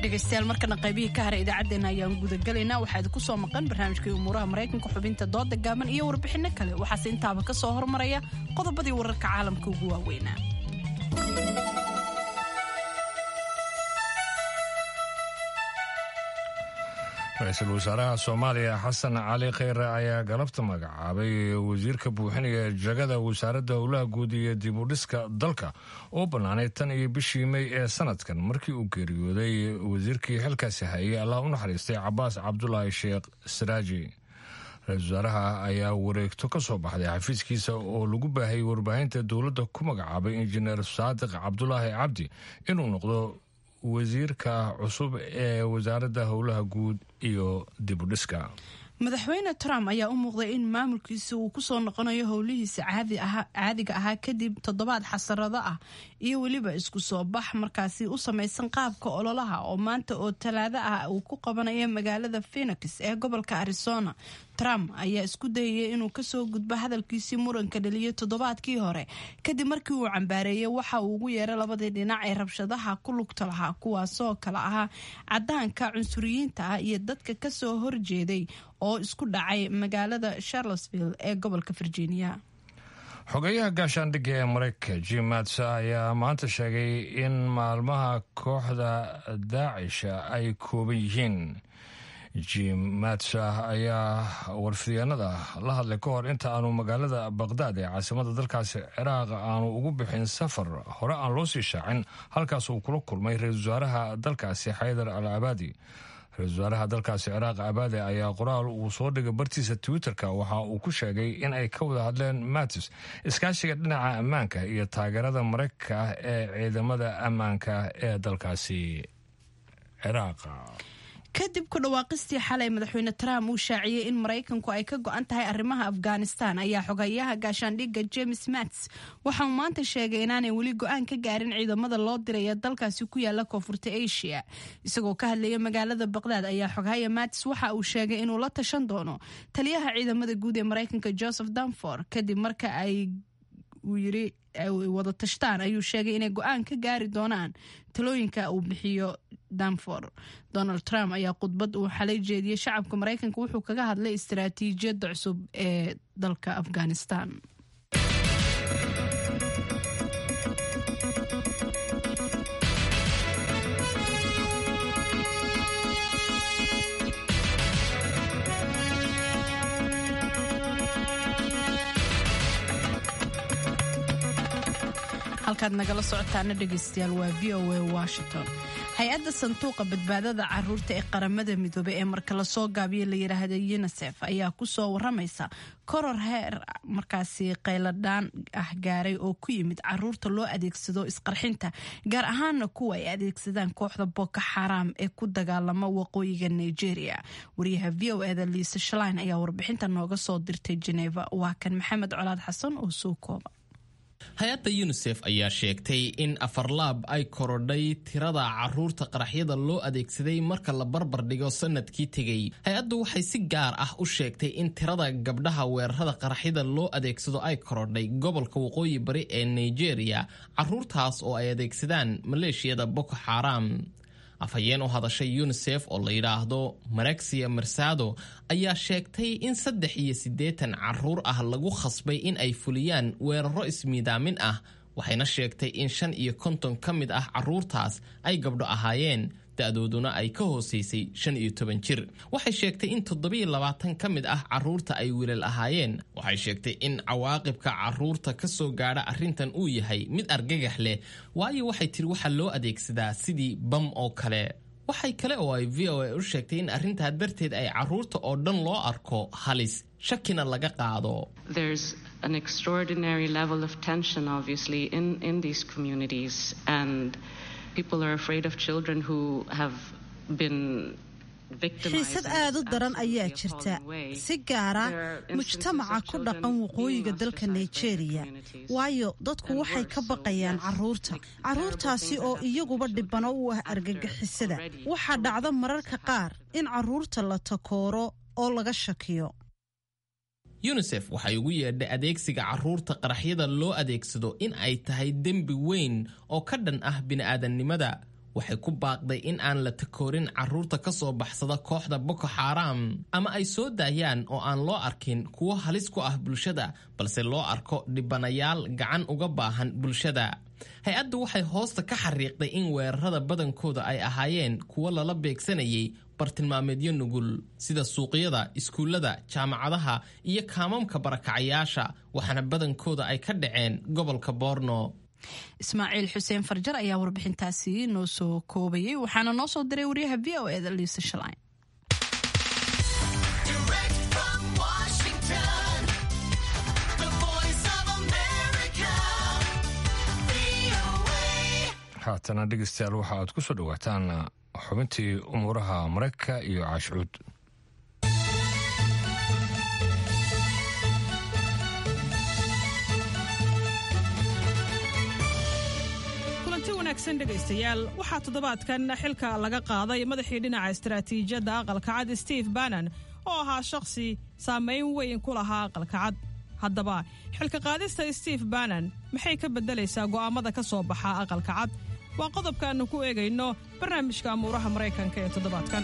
dhegaystayaal markana qaybihii ka haray idaacaddeenna ayaan gudagelaynaa waxaa idinku soo maqan barnaamijkii umuuraha maraykanka xubinta dooda gaaban iyo warbixinno kale waxaase intaaba ka soo hormaraya qodobadii wararka caalamka ugu waaweynaa ra-iisul wasaaraha soomaaliya xasan cali kheyre ayaa galabta magacaabay wasiirka buuxinaya jagada wasaaradda howlaha guud iyo dib u dhiska dalka oo bannaanay tan iyo bishii mey ee sanadkan markii uu geeriyooday wasiirkii xilkaasi hayay allah u naxariistay cabaas cabdulaahi sheekh saraaji ra-isul wasaaraha ayaa wareegto ka soo baxday xafiiskiisa oo lagu baahayay warbaahinta dowladda ku magacaabay injineer saadiq cabdulaahi cabdi inuu noqdo wasiirka cusub ee wasaaradda howlaha guud iyo dib u dhiska madaxweyne trump ayaa u muuqday in maamulkiisa uu ku soo noqonayo howlihiisa caadiga ahaa kadib toddobaad xasarado ah iyo weliba isku soo bax markaasi u samaysan qaabka ololaha oo maanta oo talaado ah uu ku qabanayo magaalada phenix ee gobolka arizona trump ayaa isku dayaya inuu kasoo gudbo hadalkiisii muranka dhaliyay toddobaadkii hore kadib markii uu cambaareeyay waxa uu ugu yeeray labadii dhinac ee rabshadaha ku lugta lahaa kuwaasoo kale ahaa cadaanka cunsuriyiinta ah iyo dadka kasoo horjeeday oo isku dhacay magaalada charlottesville ee gobolka virginia xogeyaha gaashaandhigga ee maraykanka jim matsa ayaa maanta sheegay in maalmaha kooxda daacisha ay kooban yihiin jim matsa ayaa warfidyaanada la hadlay ka hor inta aanu magaalada baqhdaad ee caasimada dalkaasi ciraaq aanu ugu bixin safar hore aan loo sii shaacin halkaas uu kula kulmay ra-iisul wasaaraha dalkaasi xaydar al abaadi ra-isul wasaaraha dalkaasi ciraaq abaade ayaa qoraal uu soo dhigay bartiisa twitterka waxa uu ku sheegay in ay ka wada hadleen matis iskaashiga dhinaca ammaanka iyo taageerada maraykanka ah ee ciidamada ammaanka ee dalkaasi ciraaq kadib ku dhawaaqistii xalay madaxweyne trump uu shaaciyey in maraykanku ay ka go-an tahay arrimaha afghanistan ayaa xogayaha gaashaandhigga james mats waxa uu maanta sheegay inaanay weli go-aan ka gaarin ciidamada loo diraya dalkaasi ku yaala koonfurta asia isagoo ka hadlaya magaalada baqdaad ayaa xogahaya mats waxa uu sheegay inuu la tashan doono taliyaha ciidamada guud ee maraykanka joseph danfor kadib marka ay uu yiri wada tashtaan ayuu sheegay inay go-aan ka gaari doonaan talooyinka uu bixiyo danfor donald trump ayaa khudbad uu xalay jeediyey shacabka maraykanka wuxuu kaga hadlay istaraatiijiyadda cusub ee dalka afghanistan halkaad nagala socotaana dhegaystayaal waa v o a washington hay-adda sanduuqa badbaadada caruurta ee qaramada midoobey ee marka lasoo gaabiyo la yidhaahda unisef ayaa kusoo waramaysa koror heer markaasi qayladhaan ah gaaray oo ku yimid caruurta loo adeegsado isqarxinta gaar ahaana kuwa ay adeegsadaan kooxda boko xaram ee ku dagaalama waqooyiga nigeria wariyaha v o eda liisa shalain ayaa warbixinta nooga soo dirtay jeneva waa kan maxamed colaad xasan oo soo kooba hay-adda yunisef ayaa sheegtay in afarlaab ay korodhay tirada caruurta qaraxyada loo adeegsaday marka la barbar dhigo sanadkii tegey hay-addu waxay si gaar ah u sheegtay in tirada gabdhaha weerarada qaraxyada loo adeegsado ay korodhay gobolka waqooyi bari ee nigeria caruurtaas oo ay adeegsadaan maleeshiyada boko xaram afhayeen u hadashay yunisef oo la yidhaahdo marexia marsado ayaa sheegtay in saddex iyo siddeetan caruur ah lagu khasbay in ay fuliyaan weeraro ismiidaamin ah waxayna sheegtay in shan iyo konton ka mid ah caruurtaas ay gabdho ahaayeen da-dooduna ay ka hooseysay shan iyo toban jir waxay sheegtay in toddobiyo labaatan ka mid ah caruurta ay wiilal ahaayeen waxay sheegtay in cawaaqibka caruurta ka soo gaadha arrintan uu yahay mid argagax leh waayo waxay tiri waxaa loo adeegsadaa sidii bam oo kale waxay kale oo ay v o a u sheegtay in arrintaa darteed ay caruurta oo dhan loo arko halis shakina laga qaado an extraordinary level of tension obviously in in these communities and people are afraid of children who have been xiisad aad u daran ayaa jirta si gaara mujtamaca ku dhaqan waqooyiga dalka nigeria waayo dadku waxay ka baqayaan caruurta caruurtaasi oo iyaguba dhibano u ah argagixisada waxaa dhacda mararka qaar in caruurta la takooro oo laga shakiyo yunisef waxay ugu yeedhay adeegsiga caruurta qaraxyada loo adeegsado in ay tahay dembi weyn oo ka dhan ah bini'aadannimada waxay ku baaqday in aan la takoorin carruurta ka soo baxsada kooxda boko xaram ama ay soo daayaan oo aan loo arkin kuwo halis ku ah bulshada balse loo arko dhibanayaal gacan uga baahan bulshada hay-addu waxay hoosta ka xariiqday in weerarada badankooda ay ahaayeen kuwo lala beegsanayay bartilmaameedyo nugul sida suuqyada iskuullada jaamacadaha iyo kaamamka barakacayaasha waxaana badankooda ay ka dhaceen gobolka boorno ismaaciil xuseen farjar ayaa warbixintaasi noo soo koobayay waxaana noo soo diray wariyaha v o eda liisa shalay haatana dhegeystayaal waxa aad ku soo dhowaataan xubintii umuuraha maraykanka iyo caashucuud kulanti wanaagsan dhegaystayaal waxaa toddobaadkan xilka laga qaaday madaxii dhinaca istaraatiijiyadda aqalka cad steve bannon oo ahaa shakhsi saamayn weyn ku lahaa aqalka cad haddaba xilka qaadista steve bannon maxay ka beddelaysaa go'aammada ka soo baxa aqalka cad waa qodobkaannu ku eegayno barnaamijka amuuraha maraykanka ee toddobaadkan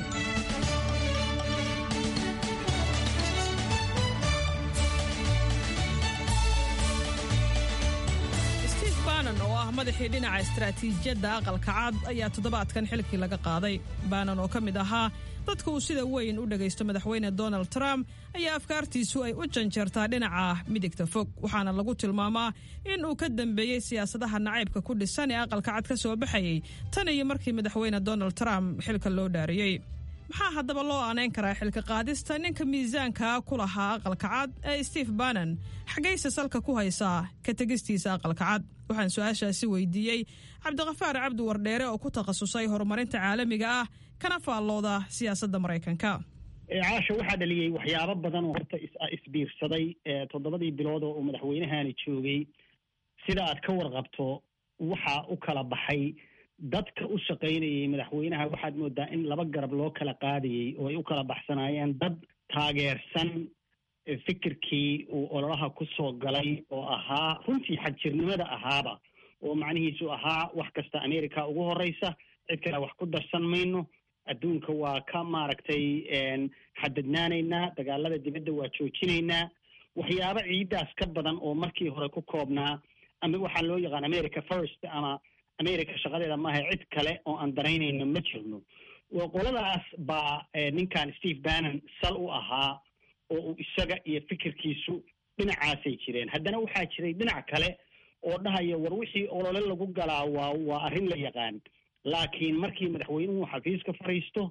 steve bannon oo ah madaxii dhinaca istaraatiijiyadda aqalka cad ayaa toddobaadkan xilkii laga qaaday bannon oo ka mid ahaa dadka uu sida weyn u dhagaysto madaxweyne donald trump ayaa afkaartiisu ay u janjeertaa dhinaca midigta fog waxaana lagu tilmaamaa in uu ka dambeeyey siyaasadaha nacaybka ku dhisan ee aqalka cad ka soo baxayey tan iyo markii madaxweyne donald trump xilka loo dhaariyey maxaa haddaba loo aanayn karaa xilka qaadista ninka miisaanka ku lahaa aqalka cad ee steve bannon xaggayse salka ku haysaa ka tegistiisa aqalka cad waxaan su-aashaasi weydiiyey cabdiqafaar cabdi wardheere oo ku takhasusay horumarinta caalamiga ah kana faallooda siyaasadda maraykanka caasha waxaa dhaliyey waxyaabo badan oo horta isbiirsaday toddobadii bilood oo uu madaxweynahani joogay sida aad ka warqabto waxaa u kala baxay dadka u shaqaynayay madaxweynaha waxaad moodaa in laba garab loo kala qaadayey oo ay u kala baxsanaayeen dad taageersan fikirkii uu ololaha ku soo galay oo ahaa runtii xagjirnimada ahaaba oo macnihiisu ahaa wax kasta america ugu horeysa cid kale wax ku darsan mayno adduunka waa ka maaragtay xadadnaanaynaa dagaalada dibadda waa joojinaynaa waxyaabo ciiddaas ka badan oo markii hore ku koobnaa ama waxaa loo yaqaan america first ama america shaqadeeda maaha cid kale oo aan daraynayno ma jirno qoladaas baa ninkan steve bannon sal u ahaa oo uu isaga iyo fikirkiisu dhinacaasay jireen haddana waxaa jiray dhinac kale oo dhahaya war wixii olole lagu galaa waa waa arrin la yaqaan laakiin markii madaxweynuhu xafiiska fadhiisto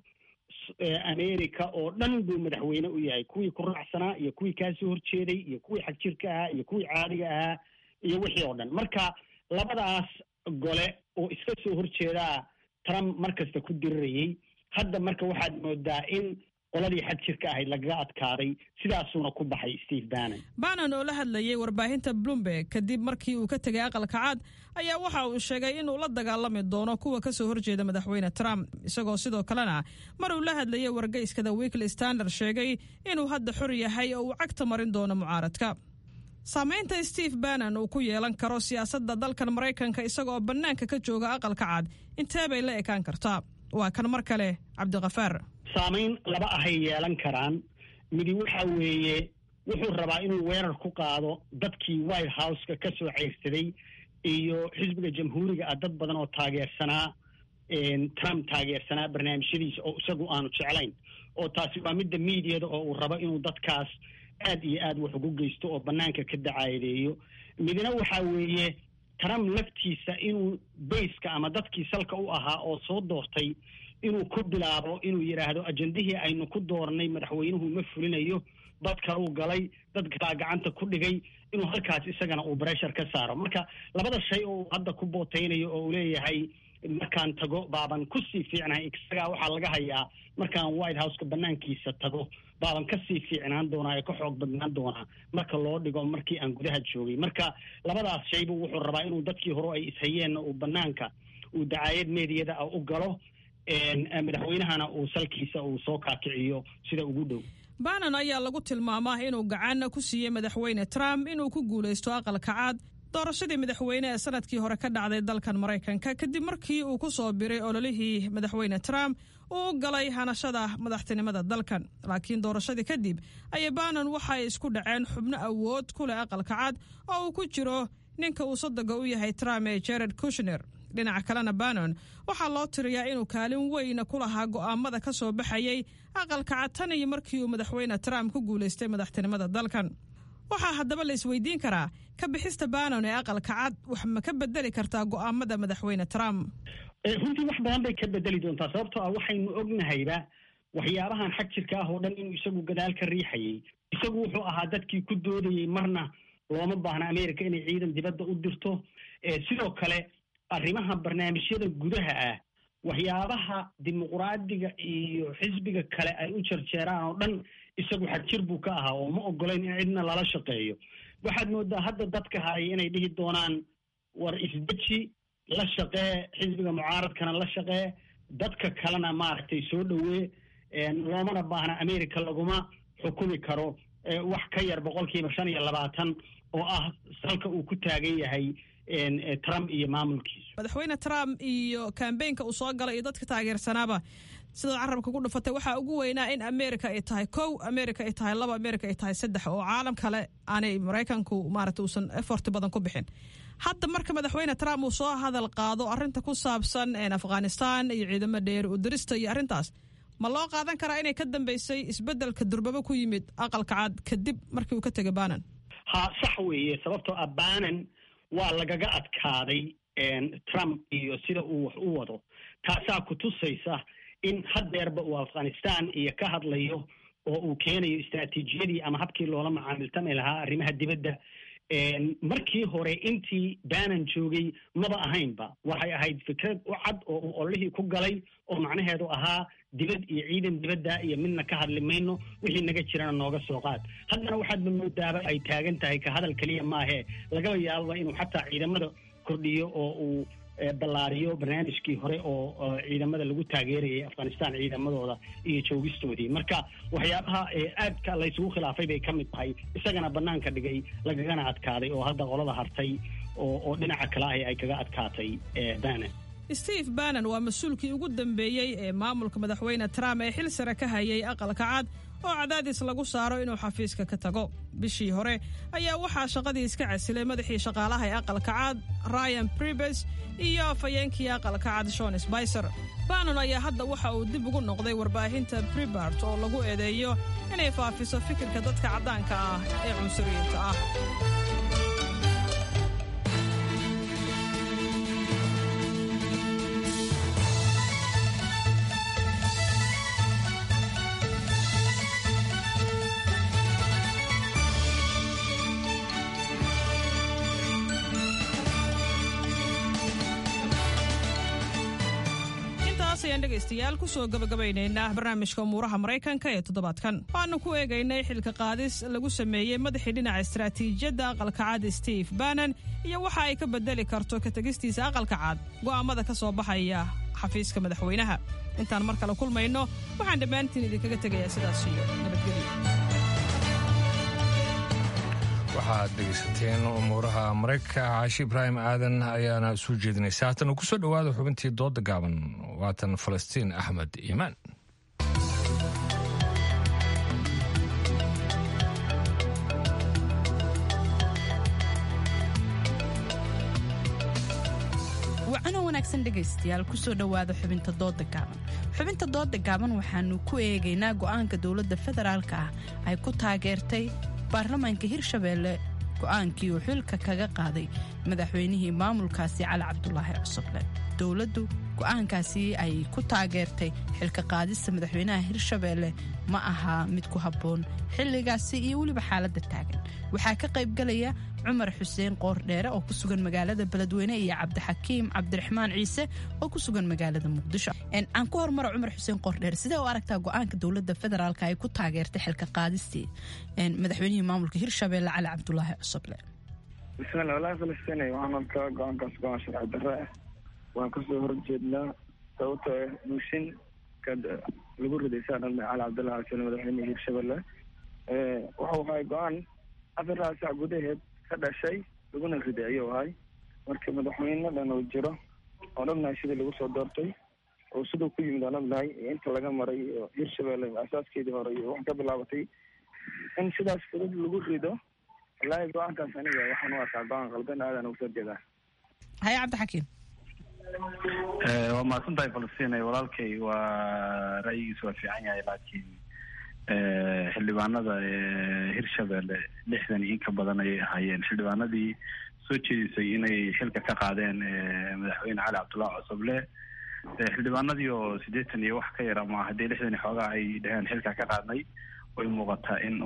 america oo dhan buu madaxweyne u yahay kuwii ku raacsanaa iyo kuwii kaasoo horjeeday iyo kuwii xagjirka ahaa iyo kuwii caadiga ahaa iyo wixii oo dhan marka labadaas gole oo iska soo horjeedaa trump mar kasta ku dirirayay hadda marka waxaad moodaa in qoladii xagjirka ahayd lagaga adkaaday sidaasuuna ku baxay steve bannon bannon oo la hadlayay warbaahinta bloomberg kadib markii uu ka tegay aqalka cad ayaa waxa uu sheegay inuu la dagaalami doono kuwa ka soo horjeeda madaxweyne trump isagoo sidoo kalena mar uu la hadlayay wargeyska the weekly standard sheegay inuu hadda xor yahay oo uu cagta marin doono mucaaradka saamaynta steve bannon uu ku yeelan karo siyaasadda dalkan maraykanka isagaoo bannaanka ka jooga aqalka cad intee bay la ekaan kartaa waa kan mar kale cabdikafaar saamayn laba ahay yeelan karaan midi waxa weeye wuxuu rabaa inuu weerar ku qaado dadkii white houseka ka soo ceyrsaday iyo xisbiga jamhuuriga ah dad badan oo taageersanaa trump taageersanaa barnaamijyadiisa oo isagu aanu jeclayn oo taasi waa midda miidiyada oo uu rabo inuu dadkaas aad iyo aad wax ugu geysto oo banaanka ka dacaadeeyo midna waxa weeye trump laftiisa inuu bayska ama dadkii salka u ahaa oo soo doortay inuu ku bilaabo inuu yidhaahdo ajendihii aynu ku doornay madaxweynuhu ma fulinayo dad kaluu galay dad kalaa gacanta ku dhigay inuu halkaas isagana uu breshar ka saaro marka labada shay oo uu hadda ku bootaynayo oo uu leeyahay markaan tago baaban kusii fiicnahay isagaa waxaa laga hayaa markaan white houseka banaankiisa tago baaban kasii fiicnaan doonaa ee ka xoog badnaan doonaa marka loo dhigo markii aan gudaha joogay marka labadaas shaybu wuxuu rabaa inuu dadkii hore ay ishayeenna uu banaanka uu dacaayad meediyada ah u galo madaxweynahana uu salkiisa uu soo kaakiciyo sida ugu dhow bannon ayaa lagu tilmaamaa inuu gacan ku siiyey madaxweyne trump inuu ku guulaysto aqalka cad doorashadii madaxweyne ee sanadkii hore ka dhacday dalkan maraykanka kadib markii uu ku soo biray ololihii madaxweyne trump uu u galay hanashada madaxtinimada dalkan laakiin doorashadii kadib ayay banon waxay isku dhaceen xubno awood ku leh aqalka cad oo uu ku jiro ninka uu sodoga u yahay trump ee jared kushner dhinaca kalena banon waxaa loo tiriyaa inuu kaalin weyna ku lahaa go'aamada ka soo baxayay aqalka cad tan iyo markii uu madaxweyne trump ku guulaystay madaxtinimada dalkan waxaa haddaba la isweydiin karaa ka bixista banon ee aqalka cad wax ma ka bedeli kartaa go'aamada madaxweyne trump runtii wax badan bay ka bedeli doontaa sababtoo ah waxaynu ognahayba waxyaabahan xag jirka ah oo dhan inuu isagu gadaal ka riixayay isagu wuxuu ahaa dadkii ku doodayey marna looma baahna america inay ciidan dibadda u dirto sidoo kale arrimaha barnaamijyada gudaha ah waxyaabaha dimuqraadiga iyo xisbiga kale ay u jarjeeraan oo dhan isagu xagjir buu ka ahaa oo ma ogolayn in cidna lala shaqeeyo waxaad moodaa hadda dadka hayay inay dhihi doonaan war isdeji la shaqee xisbiga mucaaradkana la shaqee dadka kalena maaragtay soo dhowee loomana baahna america laguma xukumi karo wax ka yar boqolkiiba shan iyo labaatan oo ah salka uu ku taagan yahay trump iyo maamulkiisu madaxweyne trump iyo kambeynka uu soo galay iyo dadka taageersanaaba sidoo carabka ku dhufatay waxaa ugu weynaa in america ay tahay kow america ay tahay laba america ay tahay saddex oo caalam kale aanay maraykanku maarata uusan effort badan ku bixin hadda marka madaxweyne trump uu soo hadal qaado arrinta ku saabsan afghanistan iyo ciidamo dheeri u dirista iyo arrintaas ma loo qaadan karaa inay ka dambeysay isbeddelka durbaba ku yimid aqalka cad kadib markii uu ka tegay banan ha sax weeye sababtoo ah banan waa lagaga adkaaday trump iyo sida uu wax u wado taasaa ku tusaysa in haddeerba uu afghanistan iyo ka hadlayo oo uu keenayo istraatiijiyadii ama habkii loola macaamiltami lahaa arrimaha dibadda markii hore intii banan joogay maba ahaynba waxay ahayd fikrad u cad oo uu ololihii ku galay oo macnaheedu ahaa dibad iyo ciidan dibadda iyo midna ka hadli mayno wixii naga jirana nooga soo qaad haddana waxaadba moodaaba ay taagan tahay ka hadal keliya maahee lagaba yaababa inuu xataa ciidamada kordhiyo oo uu ballaariyo barnaamijkii hore oo ciidamada lagu taageerayay afghanistan ciidamadooda iyo joogistoodii marka waxyaabaha aadka laysugu khilaafay bay ka mid tahay isagana banaanka dhigay lagagana adkaaday oo hadda qolada hartay oo oo dhinaca kale ahi ay kaga adkaatay banan steve banan waa mas-uulkii ugu dambeeyey ee maamulka madaxweyne trump ee xil sare ka hayay aqalka cad oo cadaadis lagu saaro inuu xafiiska ka tago bishii hore ayaa waxaa shaqadii iska casilay madaxii shaqaalaha ee aqalka cad ryan bribes iyo afhayeenkii aqalka cad shon sbicer banon ayaa hadda waxa uu dib ugu noqday warbaahinta bribart oo lagu eedeeyo inay faafiso fikirka dadka caddaanka ah ee cunsuriyiinta ah dhegaystayaal kusoo gabagabaynaynaa barnaamijka umuuraha maraykanka ee toddobaadkan waxaanu ku eegaynay xilka qaadis lagu sameeyey madaxii dhinaca istaraatiijiyadda aqalka cad steve banan iyo waxa ay ka bedeli karto ka tegistiisa aqalka cad go'aamada ka soo baxaya xafiiska madaxweynaha intaan mar kale kulmayno waxaan dhammaantiin idinkaga tegayaa sidaas iyo nabadgelyo waxaad dhegaysateen umuuraha maraykanka caashi ibraahim aadan ayaana soo jeedinaysa haatan uu kusoo dhowaada xubintii dooda gaaban waatan falastiin axmed iimaan wacano wanaagsan dhegaystayaal kusoo dhowaada xubinta dooda gaaban xubinta dooda gaaban waxaanu ku eegaynaa go'aanka dowladda federaalka ah ay ku taageertay baarlamaanka hirshabeelle go'aankii uu xilka kaga qaaday madaxweynihii maamulkaasi cali cabdulaahi cusuble dowladdu go'aankaasi ay ku taageertay xilka qaadista madaxweynaha hirshabeelle ma ahaa mid ku habboon xilligaasi iyo weliba xaaladda taagan waxaa ka qaybgalaya cumar xuseen qoordheere oo ku sugan magaalada beledweyne iyo cabdixakiim cabdiraxmaan ciise oo ku sugan magaalada muqdisho aan ku hormaro cumar xuseen qoordheere sidee u aragtaa go'aanka dowladda federaalk ay ku taageertay xilka qaadistii madaxweynihii maamulka hirshabeelle cali cabdulaahi cusuble bismillah walahi falastiin waxaan arkaa go-aankaas go-aan sharci darre ah waan kasoo horjeednaa sababtoo ah buushin kad lagu riday saa dhalmay cali cabdullahi casule madaxweynihii hirshabelle wuxuu ahay go-aan afar sac gudaheed ka dhashay laguna riday ayuu ahay marka madaxweyne dhan uu jiro oon ognahay sidii lagu soo doortay oo siduu ku yimid aan ognahay iyo inta laga maray iyo hirshabelle asaaskeedii hore iyo wax ka bilaabatay in sidaas fudud lagu rido wallaahi go-aankaas aniga waxaan u arkaa go-aan qaldan aadan uga soo jeedaa haye cabdixakiim waa mahadsan tahay falastiin walaalkay waa ra'yigiisa waa fiican yahay laakiin xildhibaanada hirshabelle lixdan iyo in ka badan ayay ahaayeen xildhibaanadii soo jeedisay inay xilka ka qaadeen madaxweyne cali cabdullahi cosoble xildhibaanadii oo siddeetan iyo wax ka yar ama haddii lixdan iyo xoogaa ay dhaheen xilka ka qaadnay way muuqataa in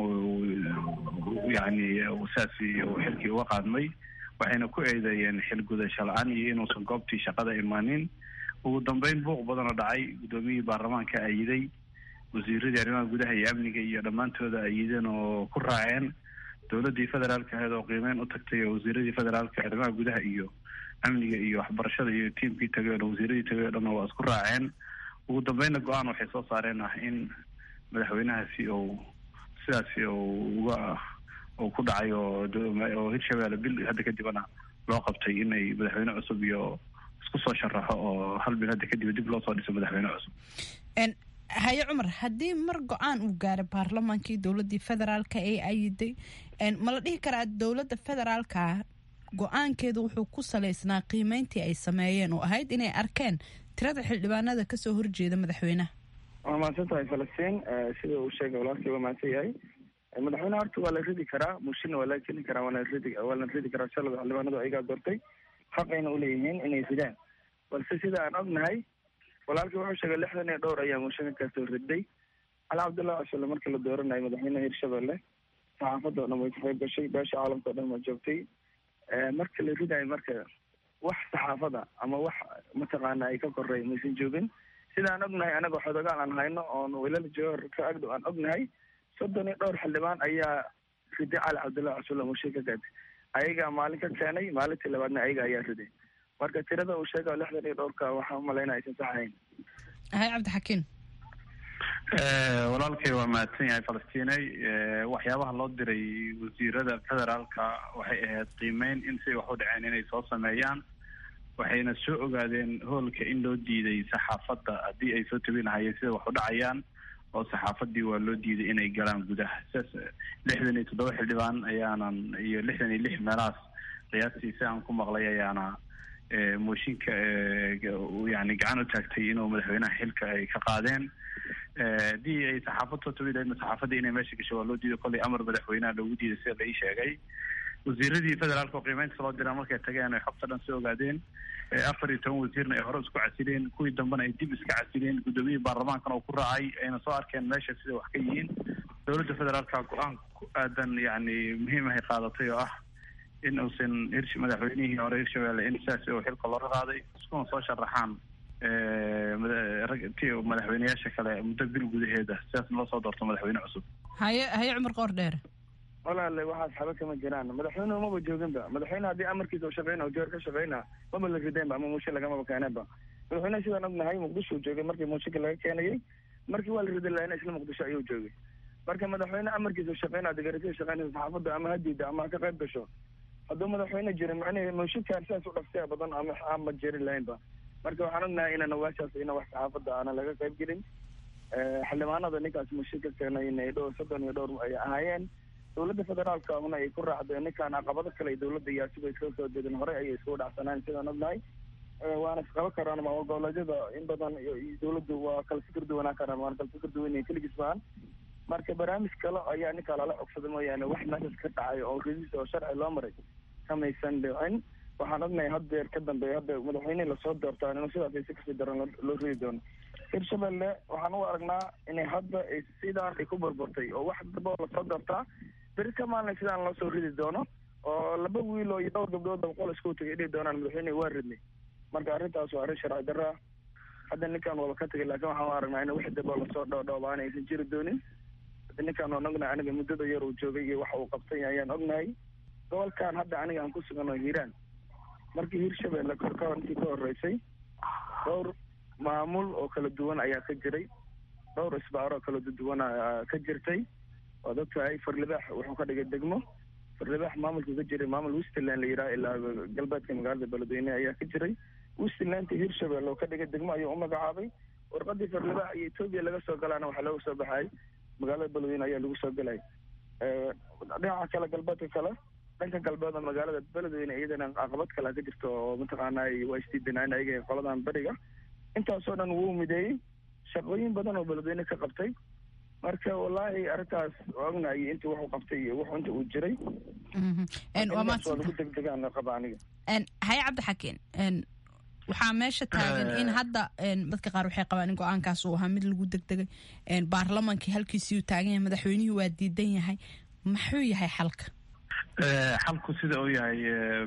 uu yani saasi uu xilkii uga qaadmay waxayna ku eedeeyeen xil gudasho la-aan iyo inuusan goobtii shaqada imaanin ugu dambeyn buuq badan oo dhacay guddoomiyihii baarlamaanka ayiday wasiiradii arrimaha gudaha iyo amniga iyo dhammaantooda ayideen oo ku raaceen dowladdii federaalka ahayd oo qiimeyn u tagtay oo wasiiradii federaalka arrimaha gudaha iyo amniga iyo waxbarashada iyo tiimkii tagay oo wasiiradii tagay o dhan waa isku raaceen ugu dambeynna go-aan waxay soo saareen ah in madaxweynahaasi uu sidaasi uu uga uu ku dhacay oo oo hirshabelle bil hadda kadibna loo qabtay inay madaxweyne cusub iyo isku soo sharaxo oo hal bil hadda kadib dib loo soo dhiso madaxweyne cusub haye cumar haddii mar go-aan uu gaaray baarlamaankii dowladii federaalka ee ayiday ma la dhihi karaa dowladda federaalka go-aankeedu wuxuu ku saleysnaa qiimeyntii ay sameeyeen oo ahayd inay arkeen tirada xildhibaanada kasoo horjeeda madaxweynaha waa mahadsan tahay falastiin sida uu sheegay walaalkii waa mahadsan yahay madaxweyne horta waa la ridi karaa mushina waa la keni karaa waana ridi waa la ridi karaa shalada xildhibaanadu ayagaa doortay xaqayna uleeyihiin inay ridaan balse sida aan ognahay walaalkii wuxuu sheegay lixdan iyo dhowr ayaa mushina kasoo riday cali cabdullahi cosole markii la dooranayo madaxweynaha hirshabelle saxaafadda o dhan way ka qayb gashay beesha caalamka o dhan waa joogtay marka la ridayo marka wax saxaafada ama wax mataqaana ay ka korey maysan joogin sida aan ognahay anaga xodogaal aan hayno oon wilal joor ka agdhow aan ognahay soddon iyo dhowr xildhibaan ayaa riday cali cabdullahi cosole mushin ka gaatay ayagaa maalin ka keenay maalintii labaadna ayaga ayaa riday marka tirada uu sheega lixdan iyo dhowrka waxaan umalaynaya aysan sax ahayn haye cabdixakiim walaalkay waa mahadsan yahay falastiinay waxyaabaha loo diray wasiirada federaalka waxay ahayd qiimeyn in siday wax u dhaceen inay soo sameeyaan waxayna soo ogaadeen hoolka in loo diiday saxaafadda haddii ay soo tabinahayeen sida wax u dhacayaan oo saxaafadii waa loo diiday inay galaan gudaha sidaas lixdan iyo toddoba xildhibaan ayaanan iyo lixdan iyo lix meelahaas qiyaastii si aan ku maqlay ayaana mooshinka yani gacan u taagtay inuu madaxweynaha xilka ay ka qaadeen haddii ay saxaafad soo tabi lahaydna saxaafadda inay meesha gasho waa loo diiday kollay amar madaxweynaha loogu diiday sida la ii sheegay wasiiradii federaalka oo qiimeynta loo diraa markay tageen ay xogta dhan soo ogaadeen afar iyo toban wasiirna ay hore isku casileen kuwii dambena ay dib iska casileen guddoomiyihii baarlamaankana oo ku raacay ayna soo arkeen meesha sida wax ka yihiin dowladda federaalka go-aan ku aadan yani muhiim ahay qaadatay oo ah in uusan hirsh madaxweynihii hore hirshabelle in sidaas oo xilka looga qaaday iskuna soo sharaxaan ti madaxweyneyaasha kale muddo bil gudaheeda sidaasna loo soo doorto madaxweyne cusub haye haye cumar qoor dheer walaale waxaas xaba kama jiraan madaxweynuhu maba jooginba madaxweyne haddii amarkiisa u shaqeyna o joor ka shaqeyna maba la rideenba ama muushin lagamaba keeneenba madaxweyneha sidaan ognahay muqdisho uu joogay markii muushinka laga keenayay markii waa la ridi lahayna isla muqdisho ayuu joogay marka madaxweyne amarkiisa u shaqeyna degarasiya shaqeynaysa saxaafadda ama ha diida ama ha ka qayb gasho hadduu madaxweyne jirin macnahe muushinkaan sidaas u dhafsiya badan ama ama jerin lahaynba marka waxaan ognahay inaan waashaas ina wax saxaafadda aanan laga qayb gelin xildhibaanada ninkaas muushin ka keenay inay dhowr soddon iyo dhowr ay ahaayeen dowladda federaalka una ay ku raacdo ninkaan caqabado kale dowladda iyo asigo iskaga soo jeedin horey ayay iskugu dhacsanaan sidaan ognahay waana isqaban karaan maamul goboleedyada in badan iyo dowladdu waa kala fikir duwanaan karaan waana kala fikir duwan keligiis maahan marka barnaamij kale ayaa ninkaa lala cogsaday mooyaane wax meeshaas ka dhacay oo ridis oo sharci loo maray kamaysan dhicin waxaan ognahay haddeer ka dambeeya hadda madaxweyne lasoo doortaan inuu sidaas si kasii daran loo ridi doono hirshabelle waxaan u aragnaa inay hadda sidaan ay ku burburtay oo wax daba lasoo doortaa beri ka maalin sidaan loo soo ridi doono oo laba wiil oo iyo dhowr gabdhood boqol isku tagay dhihi doonaan madaxweyne waa ridnay marka arrintaas waa arrin sharci darra hadda ninkan waaba ka tegay laakiin waxaan u aragnaa in wax daba lasoo dhoodhoobaan aysan jiri doonin hadda ninkan waan ognahay aniga muddada yar uu joogay iyo waxa uu qabtay ayaan ognahay gobolkan hadda aniga aan ku sugan oo hiiraan markii hirshabelle korka intii ka horeysay dhowr maamul oo kala duwan ayaa ka jiray dhowr isbaaro oo kala duwan ka jirtay waad ogtahay farlibaax wuxuu ka dhigay degmo farlibax maamulka ka jiray maamul westland la yidhaha ilaa galbeedka magaalada beledweyne ayaa ka jiray westlandta hirshabelle oo ka dhigay degmo ayuu u magacaabay warqadii farlibax iyo etoobiya laga soo galaana waxaa looga soo baxay magaalada beledweyne ayaa lagu soo gelay dhinaca kale galbeedka kale dhanka galbeed oo magaalada beledweyne iyadana caqabad kale ka jirto oo mataqaana waa isdiidanaan ayaga qoladan beriga intaasoo dhan wuu mideeyey shaqooyin badan oo beledweyne ka qabtay marka wallaahi arrintaas ognahay inta wuxuu qabtay iyo wuxuu inta uu jiray waa lagu degdegaan qaba aniga haye cabdixakiin waxaa meesha taagan in hadda dadka qaar waxay qabaan in go-aankaas uu ahaa mid lagu degdegay baarlamankii halkiisii uu taagan yahay madaxweynihii waa diidan yahay maxuu yahay xalka xalku sida uu yahay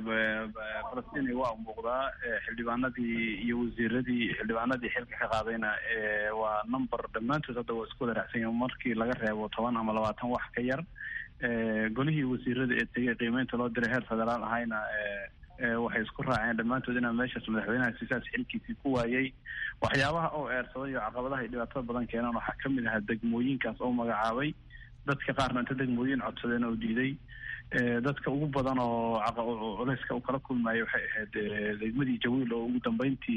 falastiin waa muuqdaa xildhibaanadii iyo wasiiradii xildhibaanadii xilka ka qaadayna waa number dhammaantood hadda waa isku wada raacsan yahin markii laga reebo toban ama labaatan wax ka yar golihii wasiirada ee tegay qiimeynta loo diray heer federaal ahayna waxay isku raaceen dhammaantood inaa meeshaas madaxweynaha sisaas xilkiisii ku waayay waxyaabaha oo eersaday iyo caqabadaha iyo dhibaatada badan keenaan waxaa kamid ahaa degmooyinkaas oo magacaabay dadka qaarna inta degmooyin codsadeen oo diiday dadka ugu badan oo culeyska uu kala kulmayo waxay ahayd degmadii jawiil oo ugu dambeyntii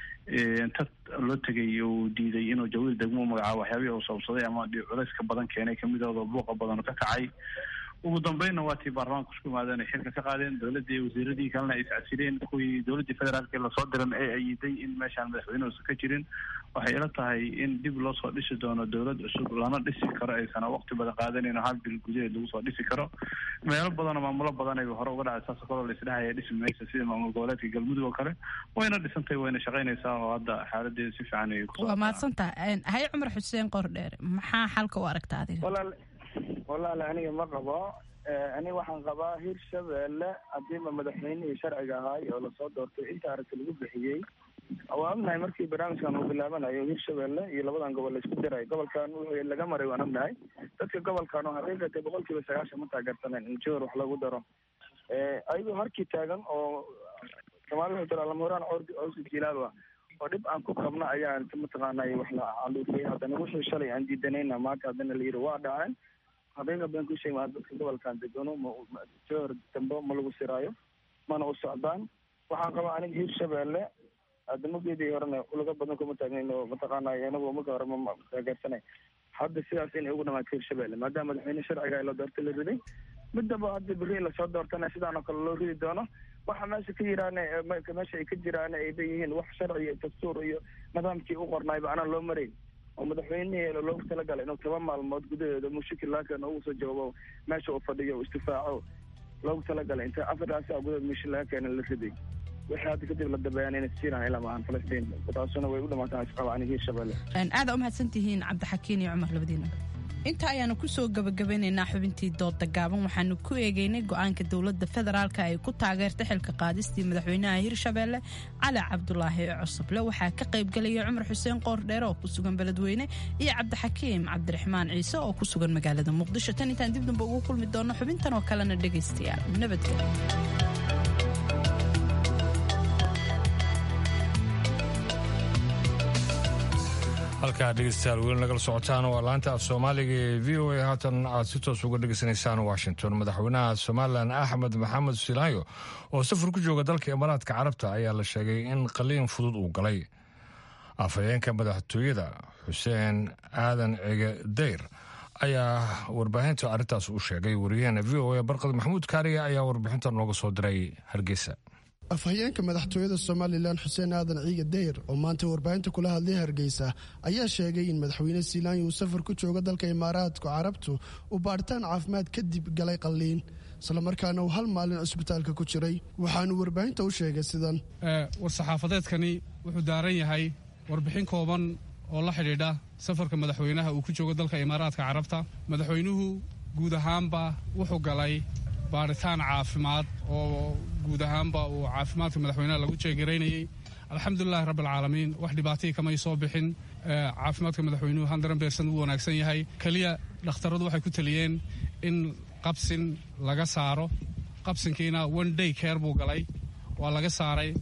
inta loo tegay uu diiday inuu jawiil degmo magacaabo waxyaabihii uu sabsaday ama culeyska badan keenay kamidooda buuqa badan ka kacay ugu dambeynna waa tii baarlamaanka isku yimaadeen ay xilka ka qaadeen dowladii wasiiradii kalena ay iscasileen kuwii dowladii federaalka lasoo diran ee ayiday in meeshaan madaxweyne uusan ka jirin waxay ila tahay in dib loo soo dhisi doono dowlad cusub lana dhisi karo aysan waqti badan qaadanin hal bil gudaheed lagu soo dhisi karo meelo badan oo maamulo badan ay hore uga dhacay saas kaloo laisdhahaya dhisi maysa sida maamul goboleedka galmudug oo kale wayna dhisantay wayna shaqaynaysaa oo hadda xaaladeeda si fiican ay waa mahadsantaha haye cumar xuseen qordheere maxaa xalka u aragta adiga walaali aniga ma qabo aniga waxaan qabaa hirshabelle hadiiba madaxweynihii sharciga ahaay oo lasoo doortay inta aragti lagu bixiyey waa ognahay markii barnaamijkan uu bilaabanayo hirshabelle iyo labadan gobol laisku diray gobolkan wuxuu laga maray waan ognahay dadka gobolkan oo xaqiiqatay boqol kiiba sagaashan ma taageersaneen in jowr wax lagu daro ayagoo harkii taagan oo soomaalida tiralamuraan cawsi jilaal ah oo dhib aan ku qabna ayaa mataqaanay wax la caluufiyay haddana wixii shalay aan diidanayna maanta haddana la yidhi waa dhaceen habeega baan ku sheegay dadka gobolkan degano joor dambe ma lagu siraayo mana u socdaan waxaan qabaa aniga hirshabelle adamogeedii horena ulaga badan kuma taagnayn oo mataqaanay anagu marka hore ma taageersanay hadda sidaas inay ugu dhamaato hirshabelle maadaama madaxweyne sharciga la doortay la riday midaba hadda beri lasoo doortana sidaan oo kale loo ridi doono waxa meesha ka yiraan meesha ay ka jiraan ay leeyihiin wax sharci iyo dastuur iyo nidaamkii u qornaayba anaan loo marayn oo madaxweynihii loogu talagalay inuu toban maalmood gudaheeda mushakil laakan ugu soo jawaabo meesha uu fadhiyo istifaaco loogu talagalay inta afartaasi a gudaheed mushakil laga keena la riday wixii hadda kadib la dabeeyaan inay siinaan ilaa maahan falastiin taasuna way u dhamaataan isqaba aniga hirshabelle aada u mahadsantihiin cabdixakiin iyo cumar labadiina inta ayaanu kusoo gabagabeynaynaa xubintii dooda gaaban waxaanu ku eegeynay go-aanka dowladda federaalk ay ku taageertay xilka qaadistii madaxweynaha hirshabelle cali cabdulaahi cusuble waxaa ka qaybgelaya cumar xuseen qoordheere oo ku sugan beledweyne iyo cabdixakiim cabdiraxmaan ciise oo ku sugan magaalada muqdisho tan intaan dib damba ugu kulmi doono xubintan oo kalena dhegaystayaal nabadgelyo halkaa dhegeystayaal weli nagala socotaan waa laanta af soomaaliga ee v o a haatan aad si toos uga dhegeysanaysaan washington madaxweynaha somalilan axmed maxamed silaayo oo safar ku jooga dalka imaaraadka carabta ayaa la sheegay in qaliin fudud uu galay afhayeenka madaxtooyada xuseen aadan cige dayr ayaa warbaahinta arrintaas u sheegay wariyaheena v o a barqad maxamuud kaariya ayaa warbixinta nooga soo diray hargeysa afhayeenka madaxtooyada somalilan xuseen aadan ciige dayr oo maanta warbaahinta kula hadlay hargeysa ayaa sheegay in madaxweyne siilaanya uu safar ku jooga dalka imaaraadka carabtu uu baadhitaan caafimaad kadib galay qalliin islamarkaana uu hal maalin cusbitaalka ku jiray waxaanu warbaahinta u sheegay sidan war-saxaafadeedkani wuxuu daaran yahay warbixin kooban oo la xidhiidha safarka madaxweynaha uu ku joogo dalka imaaraadka carabta madaxweynuhu guud ahaanba wuxuu galay baaritaan caafimaad oo guud ahaanba uu caafimaadka madaxweynaha lagu jeegaraynayey alxamdulilahi rabbialcaalamiin wax dhibaatihii kamay soo bixin caafimaadka madaxweynuhu handaran beersan uu wanaagsan yahay keliya dhakhtaradu waxay ku teliyeen in qabsin laga saaro qabsinkiina one day care buu galay waa laga saaray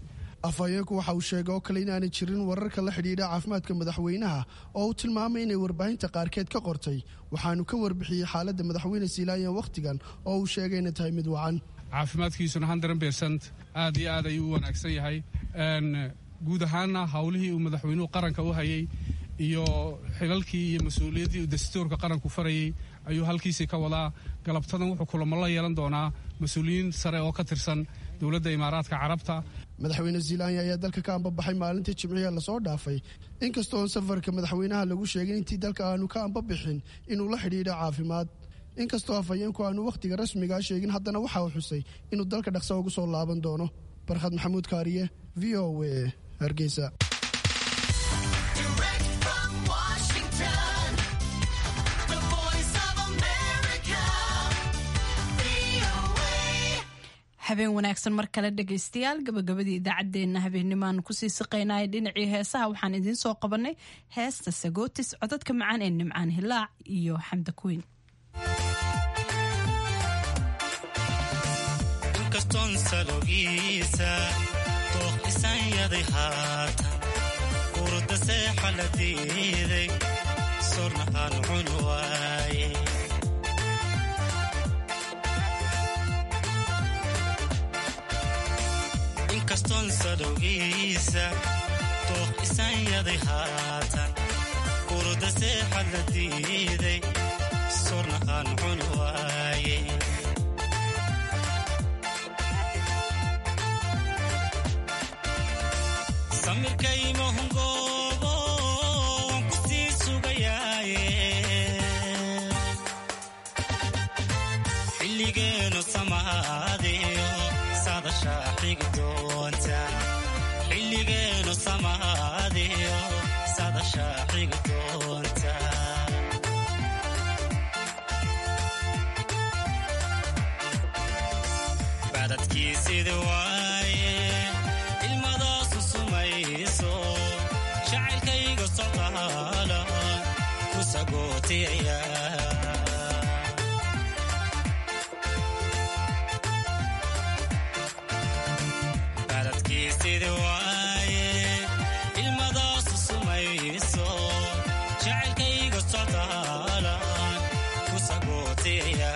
afhayeenku waxa uu sheegay oo kale inaanay jirin wararka la xidhiidha caafimaadka madaxweynaha oo uu tilmaamay inay warbaahinta qaarkeed ka qortay waxaanu ka warbixiyey xaaladda madaxweyne siilaanyan wakhtigan oo uu sheegay inay tahay mid wacan caafimaadkiisuna hundred percent aad iyo aad ayuu u wanaagsan yahay guud ahaanna howlihii uu madaxweynuhu qaranka u hayay iyo xilalkii iyo mas-uuliyaddii uu dastuurka qaranku farayey ayuu halkiisii ka wadaa galabtadan wuxuu kulamo la yeelan doonaa mas-uuliyiin sare oo ka tirsan dowladda imaaraadka carabta madaxweyne ziilaanya ayaa dalka ka ambabaxay maalintii jimciga lasoo dhaafay inkastoon safarka madaxweynaha lagu sheegin intii dalka aanu ka ambabixin inuu la xidhiidho caafimaad inkastoo afhayeenku aanu wakhtiga rasmigaa sheegin haddana waxa uu xusay inuu dalka dhaqsa ugu soo laaban doono barkhad maxamuud kaariye v o a hargeysa habeen wanaagsan mar kale dhegaystayaal gabagabadii idaacaddeenna habeennimaan kusii siqaynaya dhinacii heesaha waxaan idiin soo qabanay heesta sagootis codadka macaan ee nimcaan hilaac iyo xamda kuweyn inkastoon salogiisa dooq isanyaday haatan urda seexa la diiday sornahaan cun waaye inkastoon sadowgiisa dooq isanyaday haatan urda seexa la diiday sornahaan cun waaye samirkaymahungoobo waan ku sii sugayaaye xilligeenu samaadiyo sadashaa xigi doonta xilligeenu samaadiyo sadashaa xigi doonta bacdadkiisidi waaye ilmadaasu sumayso jacaylkayga socdaala ku sagootiyaya bacdadkiisidi waaye ilmadaasu sumayso jacaylkayga socdaala ku sagootiyaya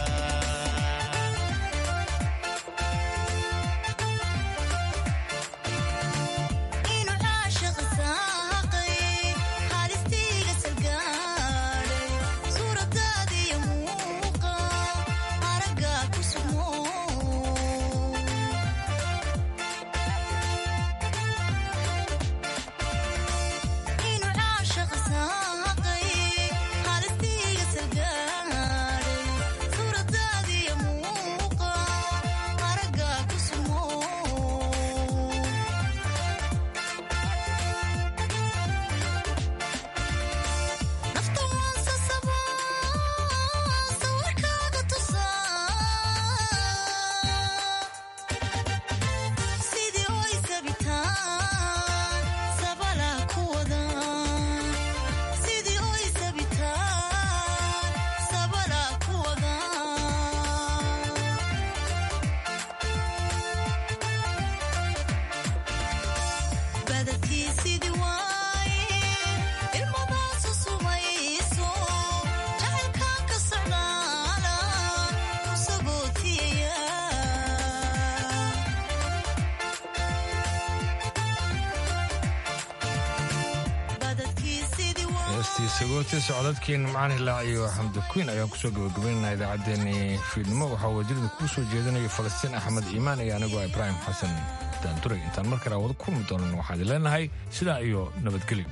sagootis codadkii nimcaan hilaac iyo xamdi kuyn ayaan kusoo gabagabaynana idaacaddeenii fiidnimo waxaa wadirida kuu soo jeedinaya falastiin axmed iimaan iyo anigoo ibraahim xasan daanduray intaan mar kale wada kulmi doonan waxaad leenahay sidaa iyo nabadgelyo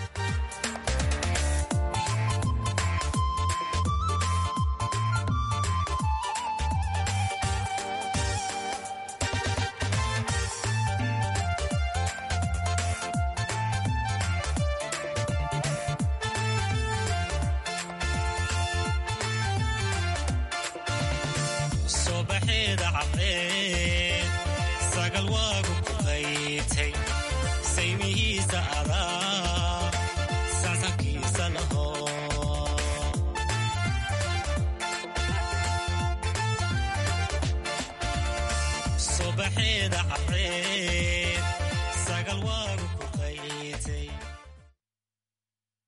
sobaxeeda caddeed sagal waagu ku qaytay saymihiisa adaa sansankiisa laho sobaxeeda caddeed